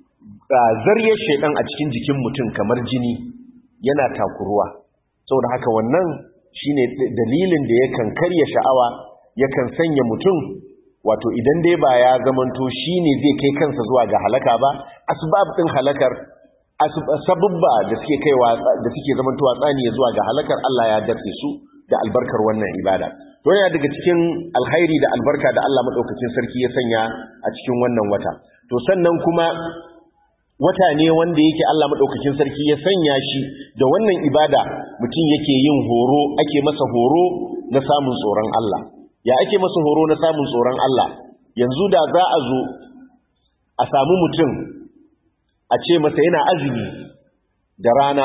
S1: zariyar shaidan a cikin jikin mutum kamar jini yana takuruwa saboda haka wannan shine dalilin da yakan karya sha'awa yakan sanya mutum wato idan dai ba ya zamanto shine zai kai kansa zuwa ga halaka ba asbab din halakar sababba da suke kaiwa da suke zamantowa tsaniya zuwa ga halakar Allah ya dace su da albarkar wannan ibada to yana daga cikin alkhairi da albarka da Allah madaukakin sarki ya sanya a cikin wannan wata to sannan kuma wata ne wanda yake Allah madaukakin sarki ya sanya shi da wannan ibada mutum yake yin horo ake masa horo na samun tsoron Allah ya ake masa horo na samun tsoron Allah yanzu da za a zo a samu mutum a ce masa yana azumi da rana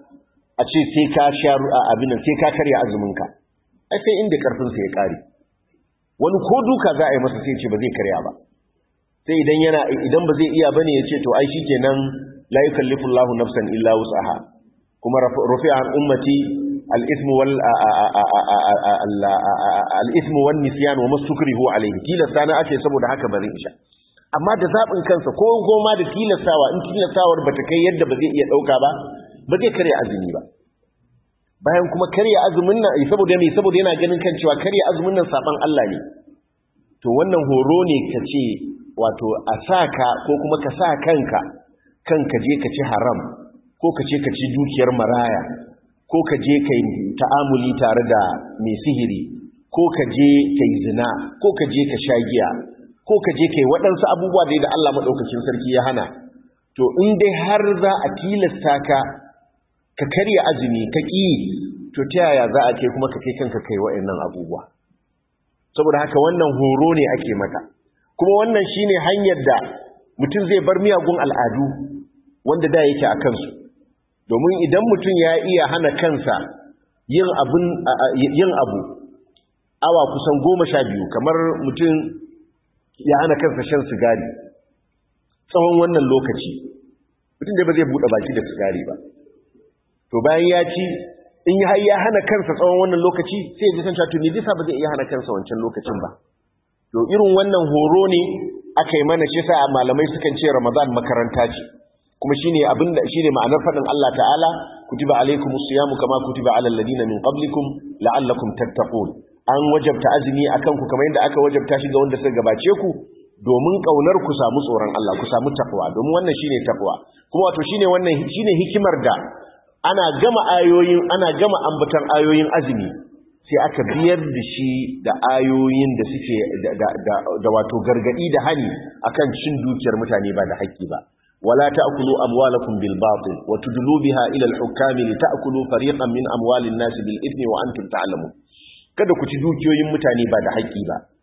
S1: a ce sai ka sha abin sai ka karya azuminka ai sai inda karfinsa ya kare wani ko duka za a yi masa sai ce ba zai karya ba sai idan yana idan ba zai iya bane ya ce to ai shikenan la yukallifu Allahu nafsan illa wus'aha kuma rufi'a an ummati al-ithm wal al-ithm wan nisyan wa mastukrihu alayhi tilasta na ake saboda haka bari insha amma da zabin kansa ko goma da tilastawa in tilastawar bata kai yadda ba zai iya dauka ba ba zai karya azumi ba bayan kuma karya azumin nan saboda me saboda yana ganin kan cewa karya azumin nan saban Allah ne to wannan horo ne kace wato a sa ka ko kuma ka sa kanka kanka je ka ci haram ko ka ce ka ci dukiyar maraya ko ka je ka yi ta'amuli tare da mai sihiri ko ka je ka yi zina ko ka je ka sha giya ko ka je ka yi waɗansu abubuwa da Allah maɗaukacin sarki ya hana to in dai har za a tilasta ka ka karya azumi ka ƙi to ta yaya za a kai kuma ka kai kanka kai waɗannan abubuwa saboda haka wannan horo ne ake mata kuma wannan shine hanyar da mutum zai bar miyagun al'adu wanda da yake a kansu domin idan mutum ya iya hana kansa yin abun yin abu awa kusan goma sha biyu kamar mutum ya hana kansa shan sigari tsawon wannan lokaci mutum da ba zai buɗe baki da sigari ba to bayan ya ci in har ya hana kansa tsawon wannan lokaci sai ya ji san cewa to ne bisa ba zai iya hana kansa wancan lokacin ba to irin wannan horo ne aka yi mana shi sa malamai sukan ce Ramadan makaranta ce kuma shine abinda shine ma'anar fadin Allah ta'ala kutiba alaykumus siyamu kama kutiba alal ladina min qablikum la'allakum tattaqun an wajabta azumi akan ku kamar yadda aka wajabta shi ga wanda suka gabace ku domin kaunar ku samu tsoron Allah ku samu takwa domin wannan shine takwa kuma wato shine wannan shine hikimar da ana gama ayoyin ana gama ambatan ayoyin azumi sai aka biyar da shi da ayoyin da suke da wato gargadi da hani akan cin dukiyar mutane ba da haƙƙi ba wala ta'kulu amwalakum bil batil wa tudlu biha ila al hukam li ta'kulu fariqan min amwalin nas bil ithmi wa antum ta'lamun kada ku ci dukiyoyin mutane ba da haƙƙi ba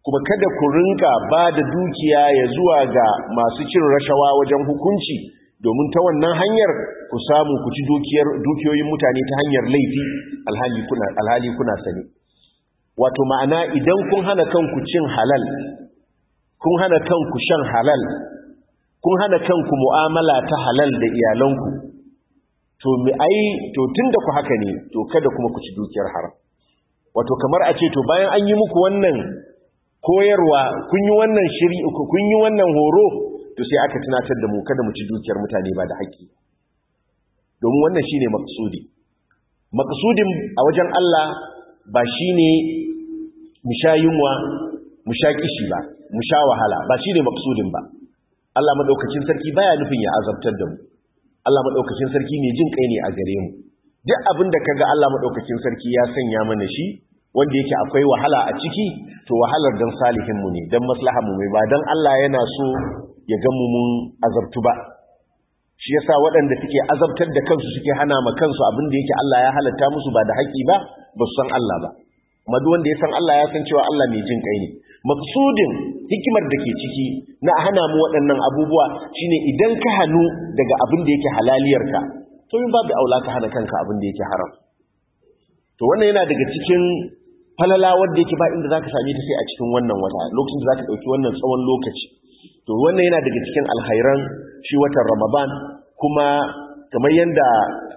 S1: kuma kada ku rinka ba da dukiya ya zuwa ga masu cin rashawa wajen hukunci domin ta wannan hanyar ku samu ku ci dukiyoyin mutane ta hanyar laifi alhali kuna sani wato ma'ana idan kun hana kanku cin halal kun hana kanku shan halal kun hana kanku mu'amala ta halal da iyalanku to mi ai to tunda ku haka ne to kada kuma ku ci dukiyar haram wato kamar a ce to bayan an yi muku wannan koyarwa kun yi wannan shiri kun yi wannan horo to sai aka tunatar da mu kada mu ci dukiyar mutane ba da haƙƙi domin wannan shine maqsudi maqsudin a wajen Allah ba shine mu sha yunwa mu sha kishi ba mu sha wahala ba shine maqsudin ba Allah madaukakin sarki baya nufin ya azabtar da mu Allah madaukakin sarki ne jin kai ne a gare mu duk abin da kaga Allah madaukakin sarki ya sanya mana shi wanda yake akwai wahala a ciki to wahalar dan salihin mu ne dan maslahar mu ba dan Allah yana so ya ga mu mun azabtu ba shi yasa waɗanda suke azabtar da kansu suke hana ma kansu abin da yake Allah ya halatta musu ba da haƙi ba ba su san Allah ba amma duk wanda ya san Allah ya san cewa Allah mai jin kai ne maksudin hikimar da ke ciki na hana mu waɗannan abubuwa shine idan ka hannu daga abin da yake halaliyarka to yin babu aula ka hana kanka abin da yake haram to wannan yana daga cikin falala wanda yake ba inda zaka same ta sai a cikin wannan wata lokacin da zaka dauki wannan tsawon lokaci to wannan yana daga cikin alkhairan shi watan Ramadan kuma kamar yanda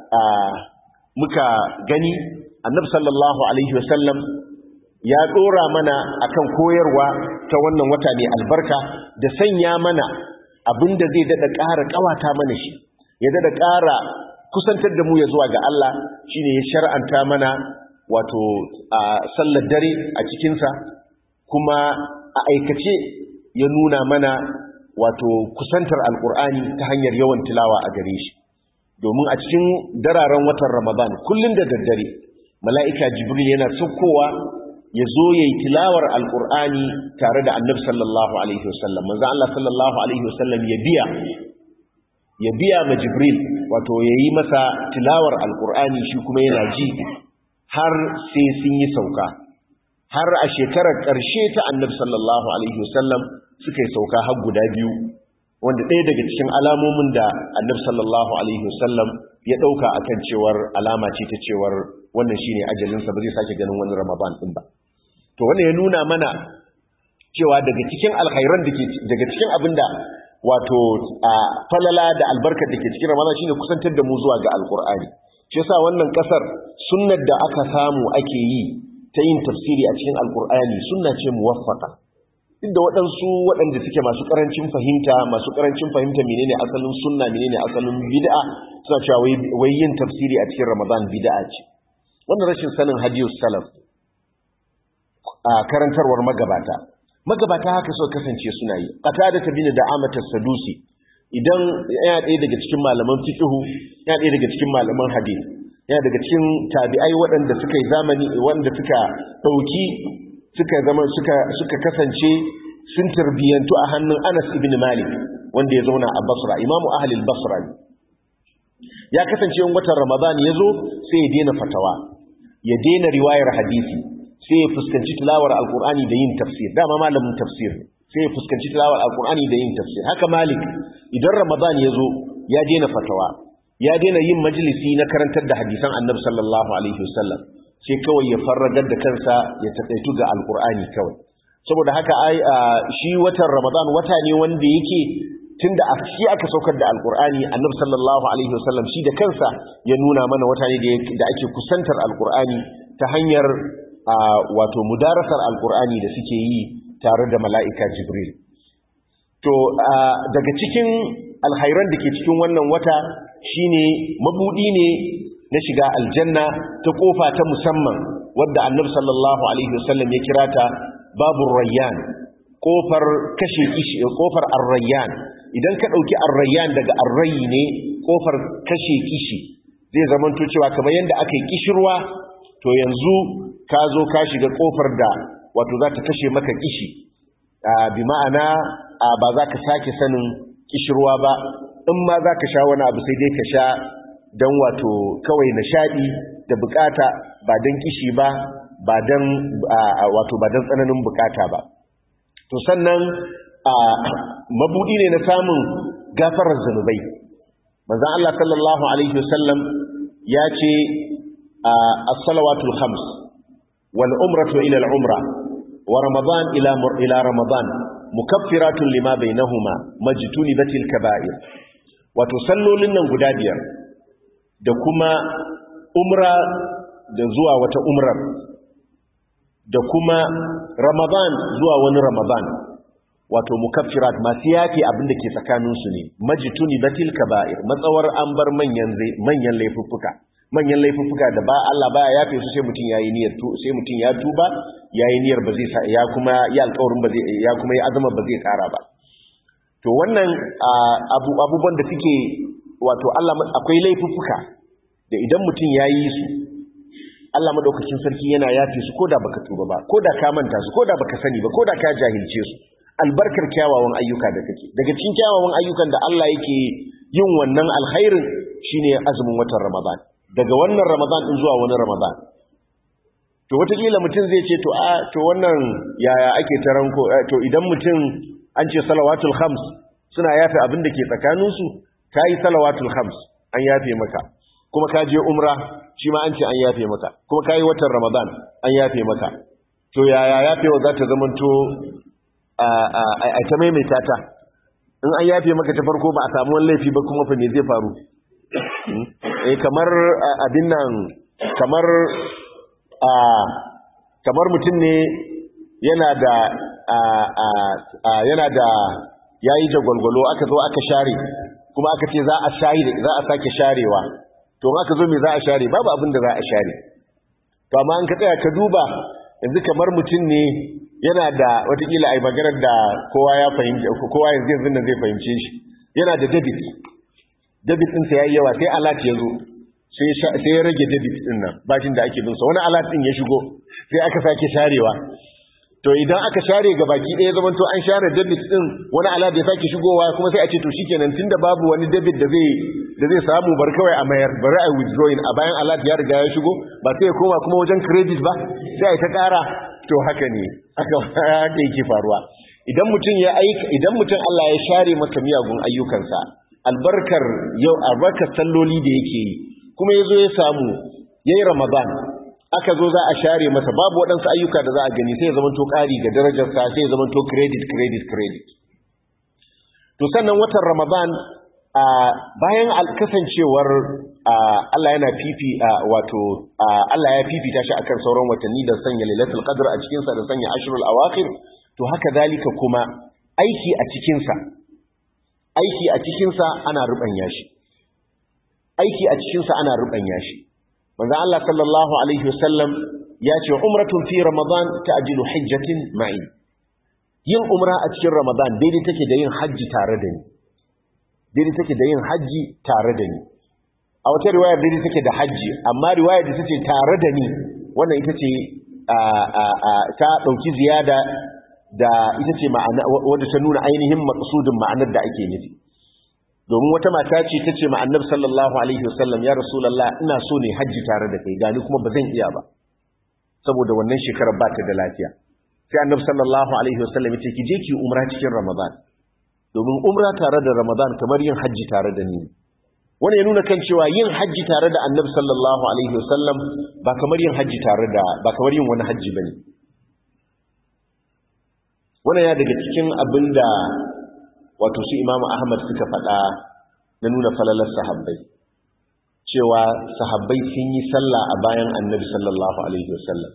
S1: muka gani Annabi sallallahu alaihi wasallam ya dora mana akan koyarwa ta wannan wata ne albarka da sanya mana abinda zai dada ƙara ƙawata mana shi ya dada ƙara kusantar da mu ya zuwa ga Allah shine ya shar'anta mana wato a sallar dare a cikinsa kuma a aikace ya nuna mana wato kusantar alkur'ani ta hanyar yawan tilawa a gare shi domin a cikin dararen watan ramadan kullum da daddare mala'ika jibril yana saukowa ya zo ya yi tilawar alkur'ani tare da annab sallallahu alaihi wasallam manzo Allah sallallahu alaihi wasallam ya biya ya biya ma jibril wato ya yi masa tilawar alkur'ani shi kuma yana ji har sai sun yi sauka har a shekarar ƙarshe ta annabi sallallahu alaihi wasallam suka yi sauka har guda biyu wanda ɗaya daga cikin alamomin da annabi sallallahu alaihi wasallam ya ɗauka akan cewar alama ce ta cewar wannan shine ajalinsa ba zai sake ganin wani ramadan ɗin ba to wannan ya nuna mana cewa daga cikin alkhairan da ke daga cikin abin da wato a falala da albarkar da ke cikin ramadan shine kusantar da mu zuwa ga alkur'ani shi yasa wannan kasar sunnar da aka samu ake yi ta yin tafsiri a cikin alkur'ani sunna ce muwaffaka duk da waɗansu waɗanda suke masu ƙarancin fahimta masu ƙarancin fahimta menene asalin sunna menene asalin bid'a suna cewa wai yin tafsiri a cikin ramadan bid'a ce wannan rashin sanin hadiyus salaf a karantarwar magabata magabata haka suka kasance suna yi qatada bin da amatas sadusi idan yana ɗaya daga cikin malaman fiqhu yana ɗaya daga cikin malaman hadith yana daga cikin tabi'ai waɗanda suka yi zamani waɗanda suka ɗauki suka zama suka suka kasance sun tarbiyantu a hannun Anas ibn Malik wanda ya zauna a Basra imamu ahli al-Basra ya kasance in watan Ramadan ya zo sai ya daina fatawa ya daina riwayar hadisi sai ya fuskanci tilawar alkur'ani da yin tafsir dama malamin tafsir sai ya fuskanci tilawar alkur'ani da yin tafsir haka malik idan ramadan ya zo ya daina fatawa ya daina yin majalisi na karantar da hadisan annabi sallallahu alaihi wasallam sai kawai ya farragar da kansa ya taƙaitu ga alkur'ani kawai saboda haka ai shi watan ramadan wata ne wanda yake tunda a shi aka saukar da alkur'ani annabi sallallahu alaihi wasallam shi da kansa ya nuna mana wata ne da ake kusantar alkur'ani ta hanyar wato mudarasar alkur'ani da suke yi tare da mala'ika jibril to daga cikin alhairan da ke cikin wannan wata shine mabudi ne na shiga aljanna ta kofa ta musamman wadda annabi sallallahu alaihi wasallam ya kira ta babu rayyan kofar kashe kishi kofar arrayyan idan ka dauki arrayyan daga arrayi ne kofar kashe kishi zai zamanto cewa kamar yanda aka yi kishirwa to yanzu ka zo ka shiga kofar da wato za ta kashe maka kishi bi ma'ana ba za ka sake sanin kishirwa ba in ma za ka sha wani abu sai dai ka sha don wato kawai nishaɗi da bukata ba don kishi ba ba don wato ba don tsananin bukata ba to sannan mabudi ne na samun gafarar zanubai manzon Allah sallallahu alaihi wasallam ya ce as-salawatul khams wal umratu ila al-umra wa ramadan ila ila ramadan mukaffiratun lima bainahuma majtunibatil kaba'ir wato sallolin nan guda biyar da kuma umra da zuwa wata umrar da kuma ramadan zuwa wani ramadan wato mukaffirat masu yafi abin da ke tsakaninsu ne majituni batil kaba'ir matsawar an bar manyan manyan laifuffuka manyan laifuffuka da ba Allah baya yafe su sai mutum yayi niyyar tu sai mutum ya tuba yayi niyyar ba zai ya kuma ya alƙawarin ba zai ya kuma ya azama ba zai ƙara ba to wannan abu abubuwan da suke wato Allah akwai laifuffuka da idan mutum yayi su Allah madaukakin sarki yana yafe su koda baka tuba ba koda ka manta su koda baka sani ba koda ka jahilce su albarkar kyawawan ayyuka da kake daga cikin kyawawan ayyukan da Allah yake yin wannan alkhairin shine azumin watan Ramadan daga wannan Ramadan din zuwa wani Ramadan to wataƙila mutum zai ce to a to wannan yaya ake taranko to idan mutum an ce salawatul khams suna yafe abin da ke tsakaninsu kai salawatul khams an yafe maka kuma ka je umra shi ma an ce an yafe maka kuma kai watan Ramadan an yafe maka to yaya yafewa za ta zamanto a ta maimaita ta in an yafe maka ta farko ba a samu wani laifi ba kuma fa me zai faru eh kamar abin nan kamar a kamar mutum ne yana da yana da yayi jagwalgwalo aka zo aka share kuma aka ce za a share za a sake sharewa to in aka zo me za a share babu abin da za a share to amma an ka tsaya ka duba yanzu kamar mutum ne yana da watakila a maganar da kowa ya fahimci kowa yanzu yanzu nan zai fahimce shi yana da debit debit ɗinsa ya yi yawa sai alat ya zo sai ya rage debit ɗin nan bashin da ake binsa wani alat ɗin ya shigo sai aka sake sharewa to idan aka share ga baki ɗaya zaman to an share debit ɗin wani alat ya sake shigowa kuma sai a ce to shikenan tunda babu wani debit da zai da zai samu bar kawai a mayar bari a withdrawing a bayan alat ya riga ya shigo ba sai ya koma kuma wajen credit ba sai a yi ta ƙara to haka ne aka haka yake faruwa idan mutum ya aika idan mutum Allah ya share masa miyagun ayyukansa albarkar yau albarkar salloli da yake yi kuma yazo ya samu yayi ramadan aka zo za a share masa babu waɗansu ayyuka da za a gani sai ya zama to ƙari ga darajarsa sai ya zama to credit credit credit to sannan watan ramadan a bayan kasancewar Allah yana fifi wato Allah ya fifita shi akan sauran watanni da sanya lailatul qadr a cikin sa da sanya ashrul awakhir to haka zalika kuma aiki a cikin sa aiki a cikin sa ana rubanya shi aiki a cikin sa ana rubanya shi manzo Allah sallallahu alaihi wasallam ya ce umratun fi ramadan ta'jilu hajjatin ma'i yin umra a cikin ramadan daidai take da yin haji tare da ni daidai take da yin haji tare da ni a wata riwayar daidai take da haji amma riwayar da take tare da ni wannan ita ce ta ɗauki ziyada da ita ce ma'ana wadda ta nuna ainihin maqsudin ma'anar da ake nufi domin wata mata ce ta ce ma'annar sallallahu alaihi wasallam ya rasulullah ina so ne haji tare da kai gani kuma ba zan iya ba saboda wannan shekarar ba ta da lafiya sai annabi sallallahu alaihi wasallam ya ce ki je ki umra cikin ramadan domin umra tare da ramadan kamar yin hajji tare da ni wani ya nuna kan cewa yin hajji tare da annabi sallallahu alaihi wasallam ba kamar yin hajji tare da ba kamar yin wani hajji bane wannan ya daga cikin abin da wato su imamu ahmad suka faɗa na nuna falalar sahabbai cewa sahabbai sun yi sallah a bayan annabi sallallahu alaihi wasallam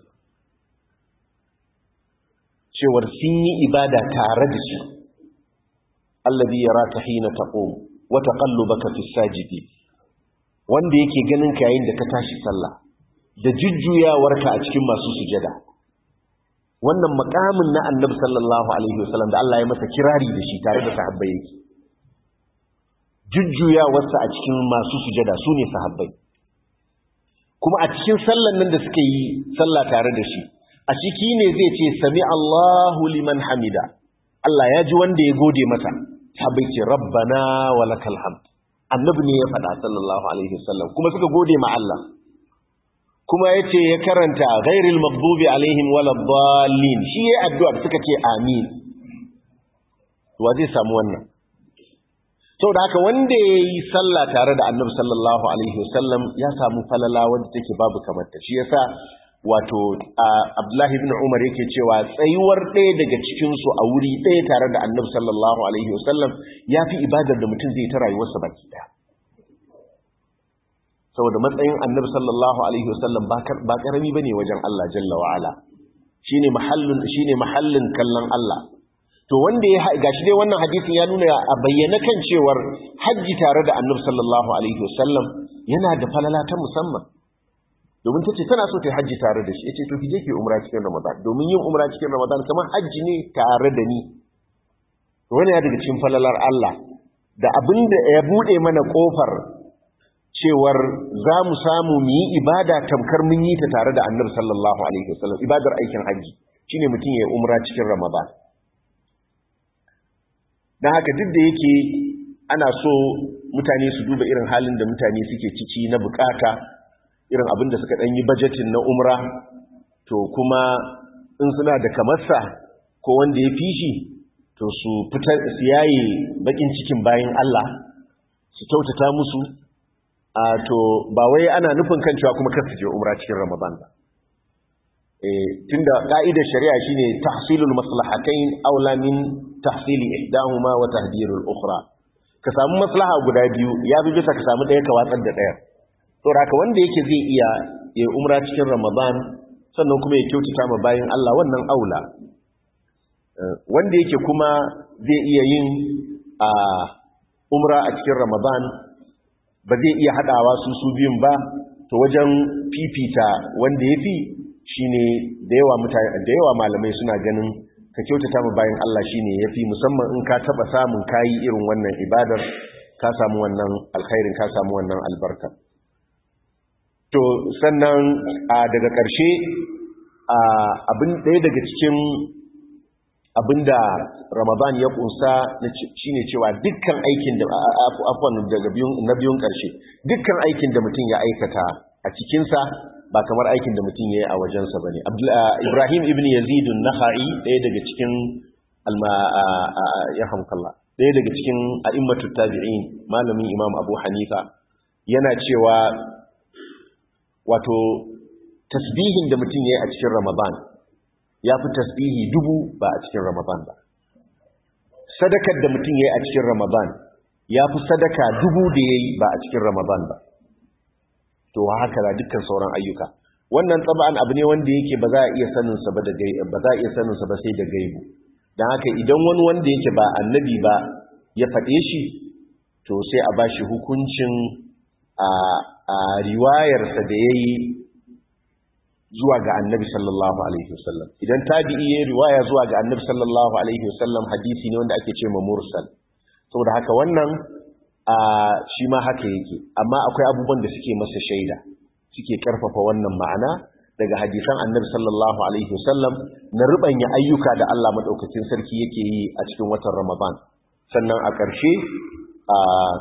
S1: cewar sun yi ibada tare da shi allazi yaraka hina taqum wa taqallubaka fi sajidi wanda yake ganin ka yayin da ka tashi sallah da jujjuyawarka a cikin masu sujada wannan makamin na annabi sallallahu alaihi wasallam da Allah ya masa kirari da shi tare da sahabbai yake jujjuyawarsa a cikin masu sujada su ne sahabbai kuma a cikin sallan nan da suka yi sallah tare da shi a ciki ne zai ce sami Allahu liman hamida Allah ya ji wanda ya gode masa sahabbai ce rabbana wa lakal hamd annabi ne ya faɗa sallallahu alaihi wasallam kuma suka gode ma Allah kuma yace ya karanta ghairil maghdubi alaihim waladdallin shi yayi addu'a suka ce amin wa zai samu wannan sau da haka wanda ya yi sallah tare da annabi sallallahu alaihi wasallam ya samu falala wanda take babu kamata shi yasa wato abdullahi ibn umar yake cewa tsayuwar ɗaya daga cikinsu a wuri ɗaya tare da annabi sallallahu alaihi wasallam ya fi ibadar da mutum zai ta rayuwarsa baki ɗaya saboda matsayin annabi sallallahu alaihi wasallam ba karami bane wajen Allah jalla wa ala shine mahallin shine mahallin kallon Allah to wanda ya gashi dai wannan hadisin ya nuna a bayyana kan cewar hajji tare da annabi sallallahu alaihi wasallam yana da falala ta musamman domin tace tana so ta hajji tare da shi yace to ki je ki umra cikin ramadan domin yin umra cikin ramadan kamar hajji ne tare da ni to wannan ya daga cikin falalar Allah da abinda ya bude mana kofar cewar za mu samu mu yi ibada tamkar mun yi ta tare da annabi sallallahu alaihi wasallam ibadar aikin hajji shine mutum ya umra cikin ramadan dan haka duk da yake ana so mutane su duba irin halin da mutane suke ciki na bukata irin abin da suka dan yi budgeting na umra to kuma in suna da kamarsa ko wanda ya fishi to su fitar su yaye bakin cikin bayan Allah su kyautata musu a to ba wai ana nufin kan cewa kuma kasu je umra cikin ramadan ba eh tunda ka'idar shari'a shine tahsilul maslahatayn aula min tahsili ihdahuma wa tahdirul ukhra ka samu maslaha guda biyu ya bi bisa ka samu daya ka watsar da daya to haka wanda yake zai iya ya umra cikin ramadan sannan kuma ya kyautata ma bayin Allah wannan aula wanda yake kuma zai iya yin a umra a cikin ramadan ba zai iya haɗawa su su biyun ba to wajen fifita wanda ya fi shi ne da yawa mutane da yawa malamai suna ganin ka kyautata ma bayan Allah shi ne ya fi musamman in ka taɓa samun kayi irin wannan ibadar ka samu wannan alkhairin ka samu wannan albarka to sannan a daga ƙarshe abin ɗaya daga cikin abinda Ramadan ya kunsa shine cewa dukkan aikin da afwan daga biyun na biyun karshe dukkan aikin da mutum ya aikata a cikin sa ba kamar aikin da mutum yayi a wajen sa bane Ibrahim ibn Yazid an-Nakhai ɗaya daga cikin alma ya hamkallah ɗaya daga cikin a'immatut tabi'in malamin Imam Abu Hanifa yana cewa wato tasbihin da mutum yayi a cikin Ramadan ya fi tasbihi dubu ba a cikin Ramadan ba. Sadakar da mutum ya yi a cikin Ramadan ya fi sadaka dubu da ya yi ba a cikin Ramadan ba. To haka da dukkan sauran ayyuka. Wannan tsaba'an abu ne wanda yake ba za a iya saninsa ba ba za a iya saninsa ba sai da gaibu. Don haka idan wani wanda yake ba annabi ba ya faɗe shi to sai a bashi hukuncin a riwayarsa da ya yi zuwa ga annabi sallallahu alaihi wasallam idan tabi'i ya riwaya zuwa ga annabi sallallahu alaihi wasallam hadisi ne wanda ake ce ma mursal saboda haka wannan a shi ma haka yake amma akwai abubuwan da suke masa shaida suke karfafa wannan ma'ana daga hadisan annabi sallallahu alaihi wasallam na rubanya ayyuka da Allah madaukakin sarki yake yi a cikin watan Ramadan sannan a ƙarshe a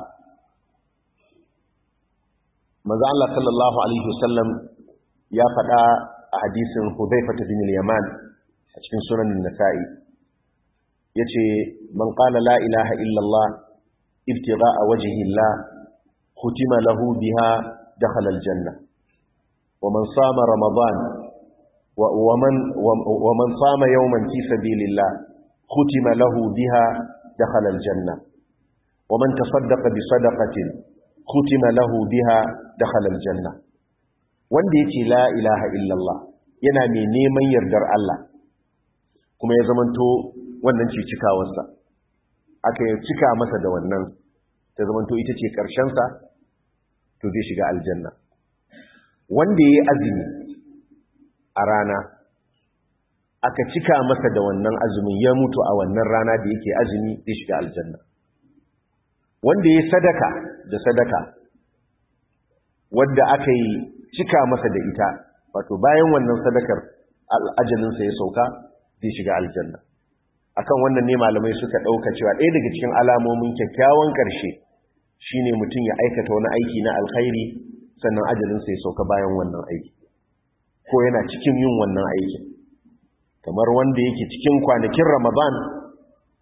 S1: manzo Allah sallallahu alaihi wasallam ya faɗa a hadisin Hudhaifah bin al-Yaman a cikin sunan Nasa'i yace man qala la ilaha illa Allah ibtigha'a wajhi Allah khutima lahu biha dakhala al-janna wa man sama ramadan wa man wa man sama yawman fi sabilillah khutima lahu biha dakhala al-janna wa man tasaddaqa bi sadaqatin khutima lahu biha dakhala al-janna wanda ya ce la ilaha illallah yana mai neman yardar Allah kuma ya zamanto wannan ce cikawarsa aka yi cika masa da wannan ta zamanto ita ce ƙarshensa to zai shiga aljanna wanda ya yi azumi a rana aka cika masa da wannan azumin ya mutu a wannan rana da yake azumi zai shiga aljanna wanda ya sadaka da sadaka wadda aka yi cika masa da ita wato bayan wannan sadakar ajalinsa ya sauka zai shiga aljanna akan wannan ne malamai suka ɗauka cewa ɗaya daga cikin alamomin kyakkyawan ƙarshe shine mutum ya aikata wani aiki na alkhairi sannan ajalinsa ya sauka bayan wannan aiki ko yana cikin yin wannan aikin kamar wanda yake cikin kwanakin ramadan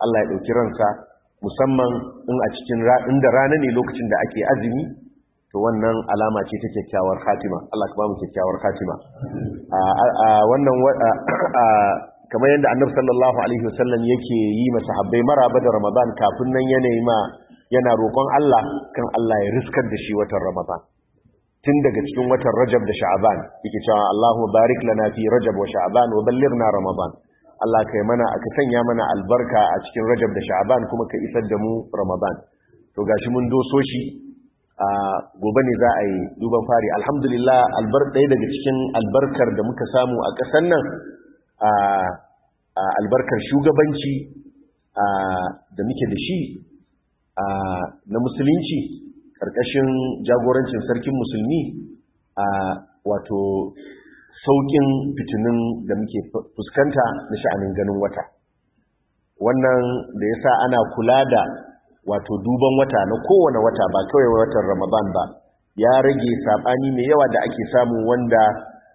S1: Allah ya ɗauki ransa musamman in a cikin inda rana ne lokacin da ake azumi to wannan alama ce ta kyakkyawar khatima Allah ka ba mu kyakkyawar khatima a wannan kamar yadda annabi sallallahu alaihi wasallam yake yi masahabbai maraba da ramadan kafin nan yanayi ma yana roƙon Allah kan Allah ya riskar da shi watan ramadan tun daga cikin watan rajab da sha'aban yake cewa Allahumma barik lana fi rajab wa sha'aban wa ballighna ramadan Allah kai mana aka sanya mana albarka a cikin rajab da sha'aban kuma ka isar da mu ramadan to gashi mun doso shi a gobe ne za a yi duban fari alhamdulillah albar ɗaya daga cikin albarkar da muka samu a ƙasar nan a albarkar shugabanci da muke da shi na musulunci ƙarƙashin jagorancin sarkin musulmi a wato sauƙin fitinin da muke fuskanta na sha'anin ganin wata wannan da ya sa ana kula da wato duban wata na kowane wata ba kawai watan ramadan ba ya rage saɓani mai yawa da ake samu wanda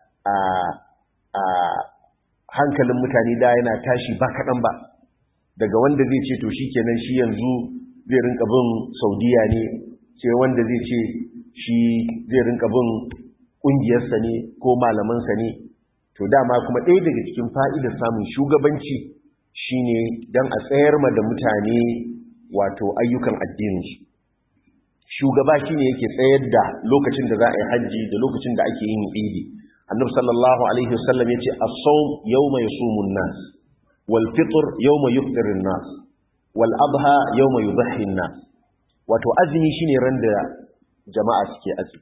S1: a hankalin mutane da yana tashi ba kaɗan ba daga wanda zai ce to shi kenan shi yanzu zai rinka bin saudiya ne sai wanda zai ce shi zai rinka bin ƙungiyarsa ne ko malamansa ne to dama kuma ɗaya daga cikin fa'idar samun shugabanci shine don a tsayar ma da mutane wato ayyukan addinin shi shugaba shine yake tsayar da lokacin da za a yi hajji da lokacin da ake yin idi annabi sallallahu alaihi wasallam yace as-sawm yawma yasumun nas wal fitr yawma yufṭirun nas wal adha yawma yudhhi nas wato azumi shine ran da jama'a suke azumi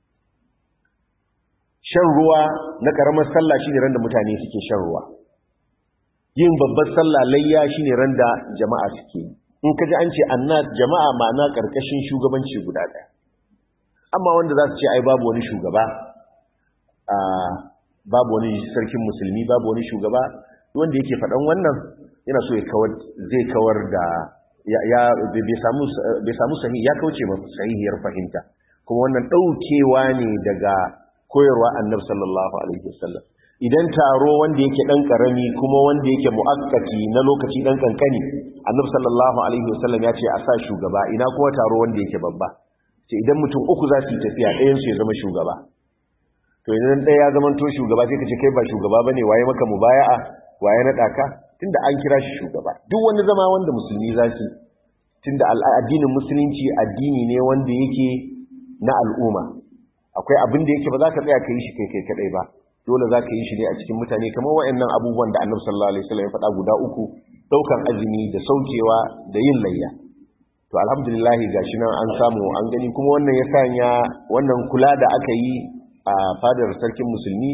S1: shan ruwa na karamar sallah shine ran da mutane suke shan ruwa yin babbar sallah layya shine ran da jama'a suke in ka ji an ce annas jama'a ma'ana karkashin shugabanci guda ɗaya amma wanda za su ce ai babu wani shugaba a babu wani sarkin musulmi babu wani shugaba wanda yake faɗan wannan yana so ya kawar zai kawar da ya bai samu sahi ya kauce ba sahihiyar fahimta kuma wannan ɗaukewa ne daga koyarwa annab sallallahu alaihi wasallam idan taro wanda yake dan karami kuma wanda yake muakkati na lokaci dan kankani annab sallallahu alaihi wasallam ya ce a sa shugaba ina kuma taro wanda yake babba sai idan mutum uku za su yi tafiya ɗayan su ya zama shugaba to idan ɗaya ya zama to shugaba sai ka ce kai ba shugaba bane waye maka mubaya'a waye naɗa ka tunda an kira shi shugaba duk wani zama wanda musulmi za su tunda addinin musulunci addini ne wanda yake na al'umma akwai abin da yake ba za ka tsaya ka yi shi kai kai kadai ba dole za ka yi shi ne a cikin mutane kamar wa'annan abubuwan da annabi sallallahu alaihi wasallam ya faɗa guda uku daukan azumi da saukewa da yin layya to alhamdulillah gashi nan an samu an gani kuma wannan ya sanya wannan kula da aka yi a fadar sarkin musulmi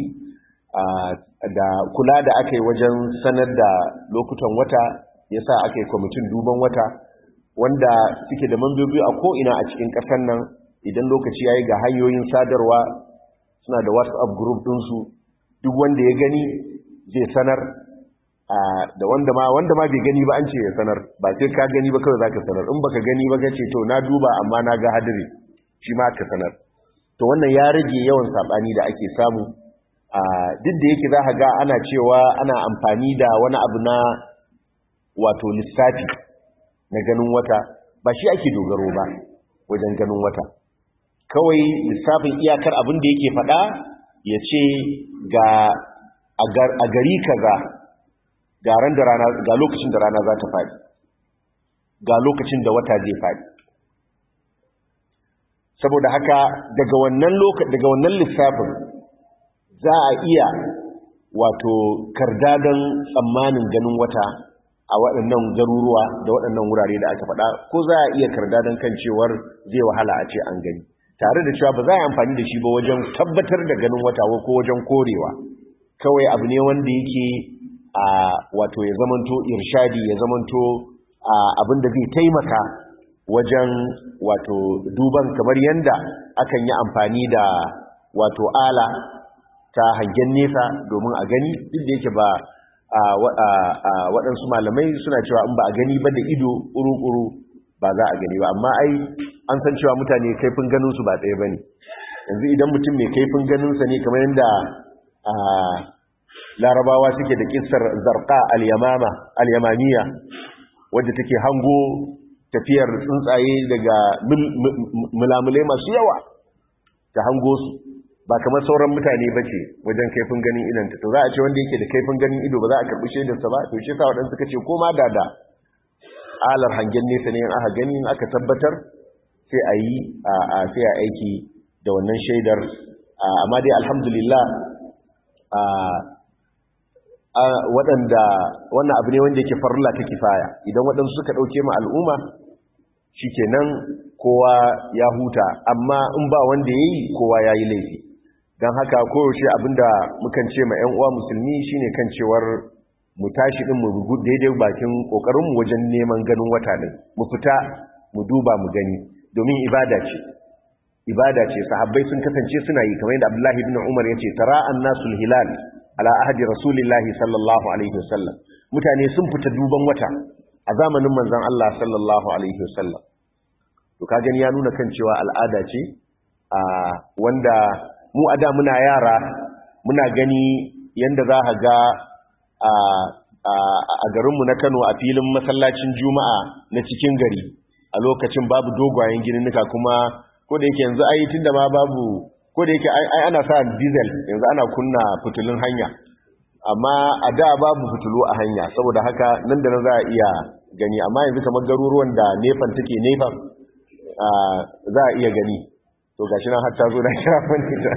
S1: da kula da aka yi wajen sanar da lokutan wata ya sa aka yi kwamitin duban wata wanda suke da mambobi a ko'ina a cikin ƙasar nan idan lokaci ya yi ga hanyoyin sadarwa suna da whatsapp group ɗinsu duk wanda ya gani zai sanar da wanda ma wanda ma bai gani ba an ce ya sanar ba sai ka gani ba kawai zaka sanar in baka gani ba kace to na duba amma na ga hadiri shi ma ka sanar to wannan ya rage yawan sabani da ake samu duk da yake za ga ana cewa ana amfani da wani abu na wato lissafi na ganin wata ba shi ake dogaro ba wajen ganin wata kawai lissafin iyakar abin da yake faɗa ya ce ga a gari kaza ga ran da rana ga lokacin da rana za ta faɗi ga lokacin da wata zai faɗi saboda haka daga wannan daga wannan lissafin za a iya wato kardadan tsammanin ganin wata a waɗannan garuruwa da waɗannan wurare da aka faɗa ko za a iya kardadan kan cewar zai wahala a ce an gani tare da cewa ba za a yi amfani da shi ba wajen tabbatar da ganin wata ko wajen korewa kawai abu ne wanda yake a wato ya zamanto irshadi ya zamanto abin da zai taimaka wajen wato duban kamar yanda akan yi amfani da wato ala ta hangen nesa domin a gani duk da yake ba waɗansu malamai suna cewa in ba a gani ba da ido ƙuru-ƙuru ba za a gani ba amma ai an san cewa mutane kaifin ganinsu ba ɗaya ba ne yanzu idan mutum mai kaifin ganinsa ne kamar yadda larabawa suke da kissar zarqa al-yamama al-yamaniya wadda take hango tafiyar tsuntsaye daga mulamulai masu yawa ta hango su ba kamar sauran mutane ba ce wajen kaifin ganin idanta to za a ce wanda yake da kaifin ganin ido ba za a karɓi shaidarsa ba to shi sa waɗansu suka ce ko ma da da alar hangen nesa ne in aka gani in aka tabbatar sai a yi a sai a aiki da wannan shaidar amma dai alhamdulillah waɗanda wannan abu ne wanda yake farla ta kifaya idan waɗansu suka ɗauke ma al'umma shikenan kowa ya huta amma in ba wanda ya yi kowa ya yi laifi don haka koyaushe abinda mukan ce ma 'yan uwa musulmi shine kan cewar mu tashi din mu rugu daidai bakin kokarinmu wajen neman ganin wata din mu fita mu duba mu gani domin ibada ce ibada ce sahabbai sun kasance suna yi kamar yadda Abdullahi ibn Umar yace tara annasul hilal ala ahdi rasulillahi sallallahu alaihi wasallam mutane sun fita duban wata a zamanin manzon Allah sallallahu alaihi wasallam to ka gani ya nuna kan cewa al'ada ce a wanda mu a da muna yara muna gani yanda za ka ga a garinmu na Kano a filin masallacin Juma'a na cikin gari a lokacin babu dogwayen gininnika kuma ko da yake yanzu ai tunda ma babu ko da yake ai ana sa diesel yanzu ana kunna fitulun hanya amma a da babu fitulu a hanya saboda haka nan da nan za a iya gani amma yanzu kamar garuruwan da nefan take nefan za a iya gani to gashi nan har ta zo na kira wani ta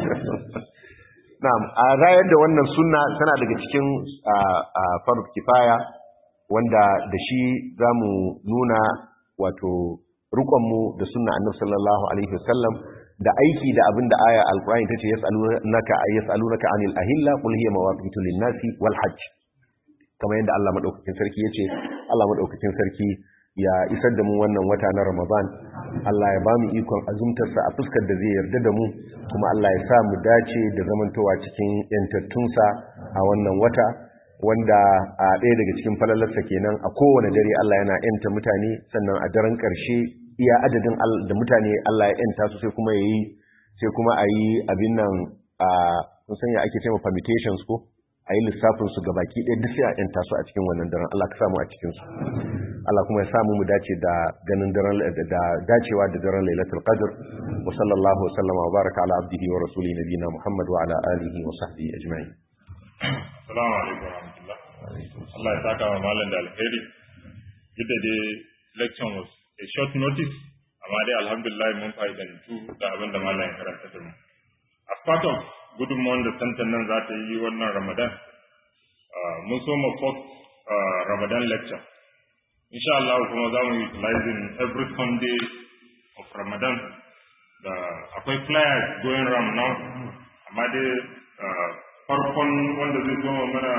S1: na'am a rayar da wannan sunna tana daga cikin farz kifaya wanda da shi zamu nuna wato rukunmu da sunna annabi sallallahu alaihi wasallam da aiki da abin da aya alqur'ani tace yas'alunaka yas'alunaka anil ahilla qul hiya mawaqitu lin-nasi wal hajj kamar yadda Allah madaukakin sarki yace Allah madaukakin sarki ya isar da mu wannan wata na Ramadan Allah ya bamu ikon azumtarsa a fuskar da zai yarda da mu kuma Allah ya sa mu dace da zamantowa cikin yantattunsa a wannan wata wanda a ɗaya daga cikin falalarsa kenan a kowane dare Allah yana yanta mutane sannan a daren ƙarshe iya adadin da mutane Allah ya yanta su sai kuma yayi sai kuma a yi abin nan a sun sanya ake cewa permutations ko a yi lissafin su gabaki ɗaya duk sai a yanta su a cikin wannan daren Allah ka samu a cikin su Allah kuma ya samu mu dace da ganin daren da dacewa da daren Lailatul Qadr wa sallallahu wa sallama wa baraka ala abdihi wa rasuli nabiyina Muhammad wa ala alihi wa sahbihi ajma'in
S2: Assalamu alaikum wa rahmatullah Allah ya saka wa malam da alheri duk da dai lecture was a short notice amma dai alhamdulillah mun fa'idantu da abin da malam ya karanta da mu as part of gudunmawar da santan nan za ta yi wannan ramadan mun so mu post ramadan lecture insha Allah kuma za mu utilizing every sunday of ramadan da akwai flyers going around now amma dai farkon wanda zai zo mana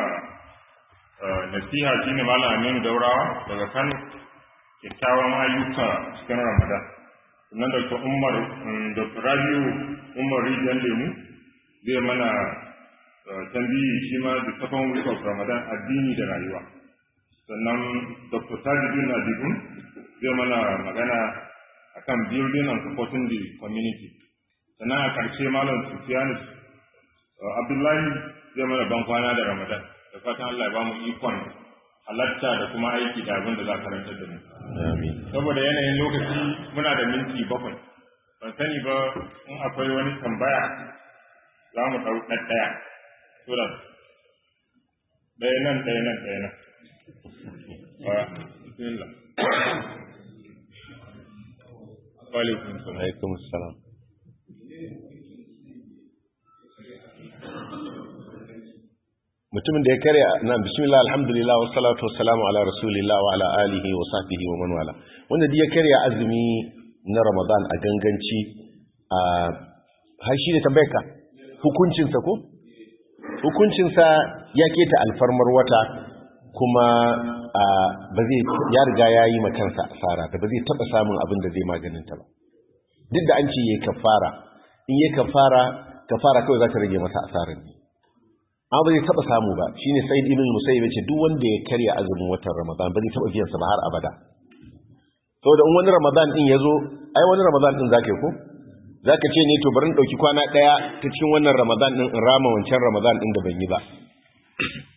S2: nasiha shine malam Aminu Daurawa daga Kano kyakkyawan ayyuka cikin Ramadan sannan da Umar Dr. Rabiu Umar Rijiyar Lemu zai mana tambayi shi ma da second week of Ramadan addini da rayuwa sannan Dr. Tajudin Adibun zai mana magana akan building and supporting the community sannan a ƙarshe malam Sufyan Abdullahi zai mana ban kwana da Ramadan da fatan Allah ya ba mu ikon halatta da kuma aiki da abin da za ka rantar da mu. Saboda yanayin lokaci muna da minti bakwai. Ban sani ba in akwai wani tambaya za mu ɗau ɗaya. Sura ɗaya nan ɗaya nan ɗaya nan. Bismillah. Wa alaikum
S1: salam. mutumin da ya karya na bismillah alhamdulillah wa salatu wa salamu ala rasulillah wa ala alihi wa sahbihi wa man wala wanda ya karya azumi na ramadan a ganganci a har shi ne tambayar ka hukuncinsa ko hukuncinsa ya keta alfarmar wata kuma ba zai ya riga ya yi makansa asara da ba zai taba samun abin da zai maganinta ba duk da an ce yayi kafara in yayi kafara kafara kawai za ta rage masa asarar ne amma ba zai taba samu ba shine Said ibn Musayyib yace duk wanda ya karya azumin watan Ramadan ba zai taba biyan sa ba har abada saboda in wani Ramadan din yazo ai wani Ramadan din zaka yi ko zaka ce ne to bari in dauki kwana daya ta cikin wannan Ramadan din in rama wancan Ramadan din da ban yi ba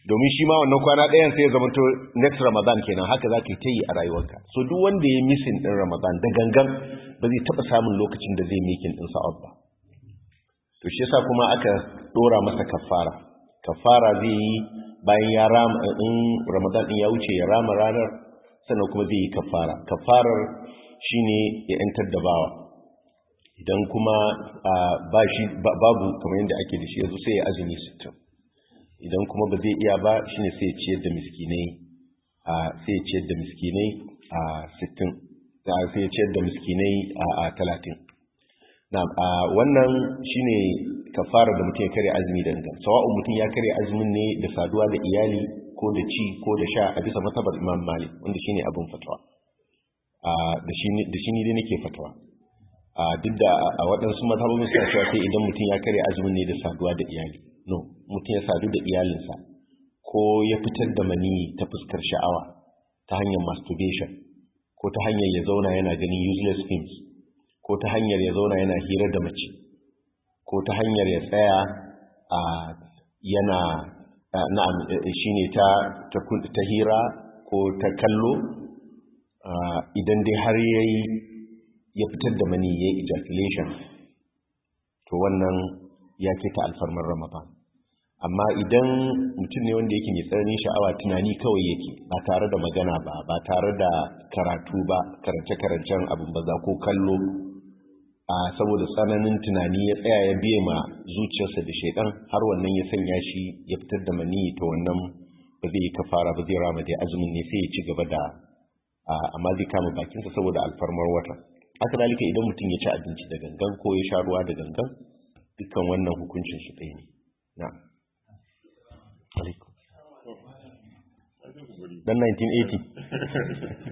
S1: domin shi ma wannan kwana ɗayan sai ya zama to next ramadan kenan haka za ka yi ta yi a rayuwarka so duk wanda ya misin ɗin ramadan da gangan ba zai taɓa samun lokacin da zai mikin ɗin sa'ad ba to shi yasa kuma aka ɗora masa kafara kafara zai yi bayan ya rama in ramadan ɗin ya wuce ya rama ranar sannan kuma zai yi kafara kafarar shine ya yantar da bawa idan kuma ba shi babu kamar yadda ake da shi yanzu sai ya azumi sittin idan kuma ba zai iya ba shine sai ya ciyar da miskinai a sai ya ciyar da miskinai a sittin sai ya ciyar da miskinai a talatin na wannan shine kafara da mutum ya kare azumi da gangan sawa'un mutum ya kare azumin ne da saduwa da iyali ko da ci ko da sha a bisa matabar imam malik wanda shine abin fatawa da shi ne dai nake fatawa duk da a waɗansu mazhabobin suna cewa sai idan mutum ya kare azumin ne da saduwa da iyali no mutum ya sadu da iyalinsa ko ya fitar da mani ta fuskar sha'awa ta hanyar masturbation ko ta hanyar ya zauna yana ganin useless films ko ta hanyar ya zauna yana hira da mace ko ta hanyar ya tsaya a yana na'am shine ta ta hira ko ta kallo idan dai har yayi ya fitar da mani yayi ejaculation to wannan ya ta alfarmar ramadan amma idan mutum ne wanda yake mai tsananin sha'awa tunani kawai yake ba tare da magana ba ba tare da karatu ba karance-karancen abin baza ko kallo a saboda tsananin tunani ya tsaya ya biye ma zuciyarsa da shaidan har wannan ya sanya shi ya fitar da mani ta wannan ba zai yi kafara ba zai rama dai azumin ne sai ya ci gaba da amma zai kama bakinsa saboda alfarmar wata haka dalika idan mutum ya ci abinci da gangan ko ya sha ruwa da gangan dukkan wannan hukuncin su ɗaya ne na'am alaikum dan 1980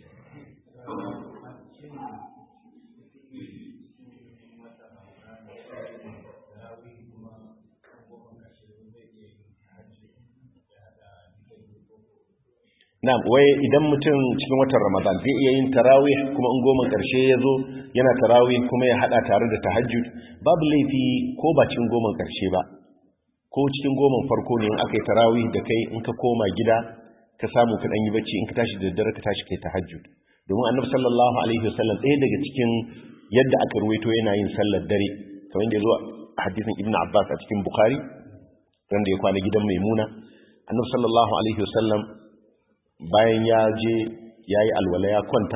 S1: Na'am, wai idan mutum cikin watan Ramadan zai iya yin tarawih kuma in goma karshe ya zo yana tarawih kuma ya hada tare da tahajjud babu laifi ko ba cikin goma karshe ba ko cikin goma farko ne in aka yi tarawih da kai in ka koma gida ka samu ka yi bacci in ka tashi da daddare ka tashi kai tahajjud domin annabi sallallahu alaihi wasallam ɗaya daga cikin yadda aka ruwaito yana yin sallar dare kamar yadda ya zo a hadisin ibnu abbas a cikin bukhari wanda ya kwana gidan maimuna annabi sallallahu alaihi wasallam bayan ya je ya yi alwala ya kwanta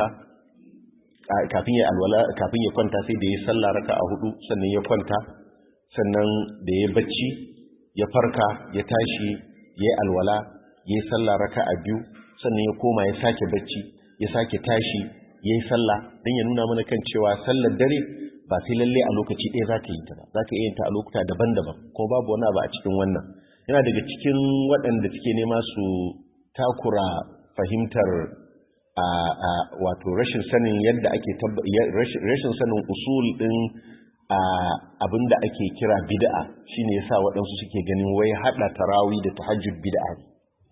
S1: kafin ya alwala kafin ya kwanta sai da ya sallah raka a hudu sannan ya kwanta sannan da ya bacci ya farka ya tashi ya yi alwala ya yi sallah raka a biyu sannan ya koma ya sake bacci ya sake tashi ya yi sallah don ya nuna mana kan cewa sallar dare ba sai lalle a lokaci ɗaya za ka yi ta ba za ka iya ta a lokuta daban-daban ko babu wani abu a cikin wannan yana daga cikin waɗanda suke nema su takura fahimtar wato rashin sanin yadda ake rashin sanin usul din abinda ake kira bid'a shine yasa waɗansu suke ganin wai hada tarawi da tahajjud bid'a ne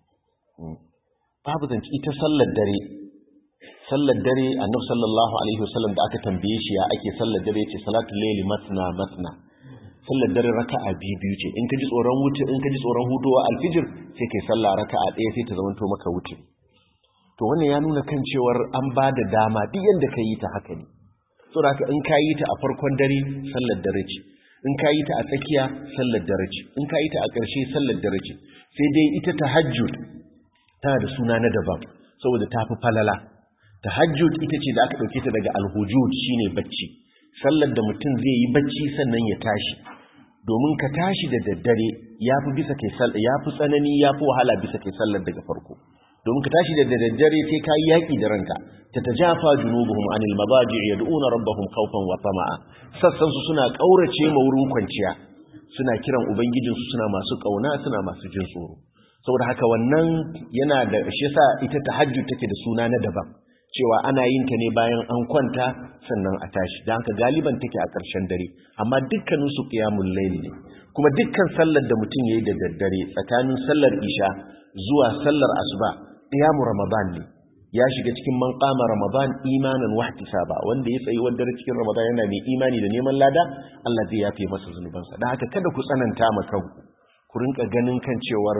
S1: babu zance ita sallar dare sallar dare annabi sallallahu alaihi wasallam da aka tambaye shi ya ake sallar dare yace salatul layli matna matna sallar dare raka'a biyu biyu ce in ka ji tsoron wuce in ka ji tsoron hudowa alfijir sai kai sallah raka'a ɗaya sai ta zamanto maka wuce to wannan ya nuna kan cewar an ba da dama duk yanda ka yi ta haka ne saboda haka in ka yi ta a farkon dare sallar dare ce in ka yi ta a tsakiya sallar dare ce in ka yi ta a ƙarshe sallar dare ce sai dai ita tahajjud tana da suna na daban saboda ta fi falala tahajjud ita ce da aka ɗauke ta daga alhujud shine bacci sallar da mutum zai yi bacci sannan ya tashi domin ka tashi da daddare ya fi bisa kai ya fi tsanani ya fi wahala bisa kai sallar daga farko domin ka tashi da daddare sai ka yi yaƙi da ranka ta ta jafa junubuhum anil mabaji yad'una rabbahum khawfan wa tama'a sassan su suna kaurace ma wurin kwanciya suna kiran ubangijinsu suna masu kauna suna masu jin tsoro saboda haka wannan yana da shi yasa ita tahajjud take da suna na daban cewa ana yin ta ne bayan an kwanta sannan a tashi dan haka galiban take a ƙarshen dare amma dukkanin su qiyamul layl ne kuma dukkan sallar da mutum yayi da daddare tsakanin sallar isha zuwa sallar asuba qiyamu ramadan ne ya shiga cikin man qama ramadan imanan wa ihtisaba wanda ya tsayi wanda cikin ramadan yana mai imani da neman lada Allah zai yafe masa zunubansa dan haka kada ku tsananta ma kanku ku rinka ganin kan cewar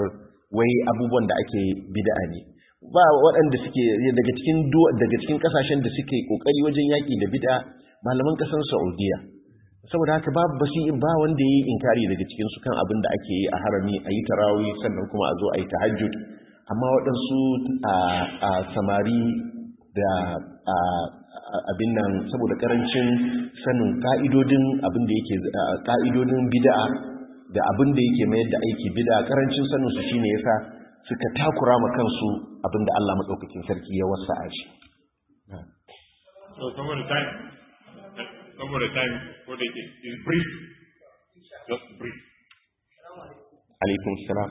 S1: wai abubuwan da ake bid'a ne ba waɗanda suke daga cikin daga cikin kasashen da suke kokari wajen yaki da bid'a malaman kasar Saudiya saboda haka babu basi ba wanda yayi inkari daga cikin su kan abin da ake yi a harami ayi tarawih sannan kuma a zo ayi tahajjud amma waɗansu a samari da abin nan saboda karancin sanin ka'idodin abin da yake ka'idodin bid'a da abin da yake mayar da aiki bid'a karancin sanin su shine yasa suka takura ma kansu abin da Allah madaukakin sarki ya wasa'a shi
S2: so saboda time saboda time ko da yake is brief just brief
S1: alaikum salam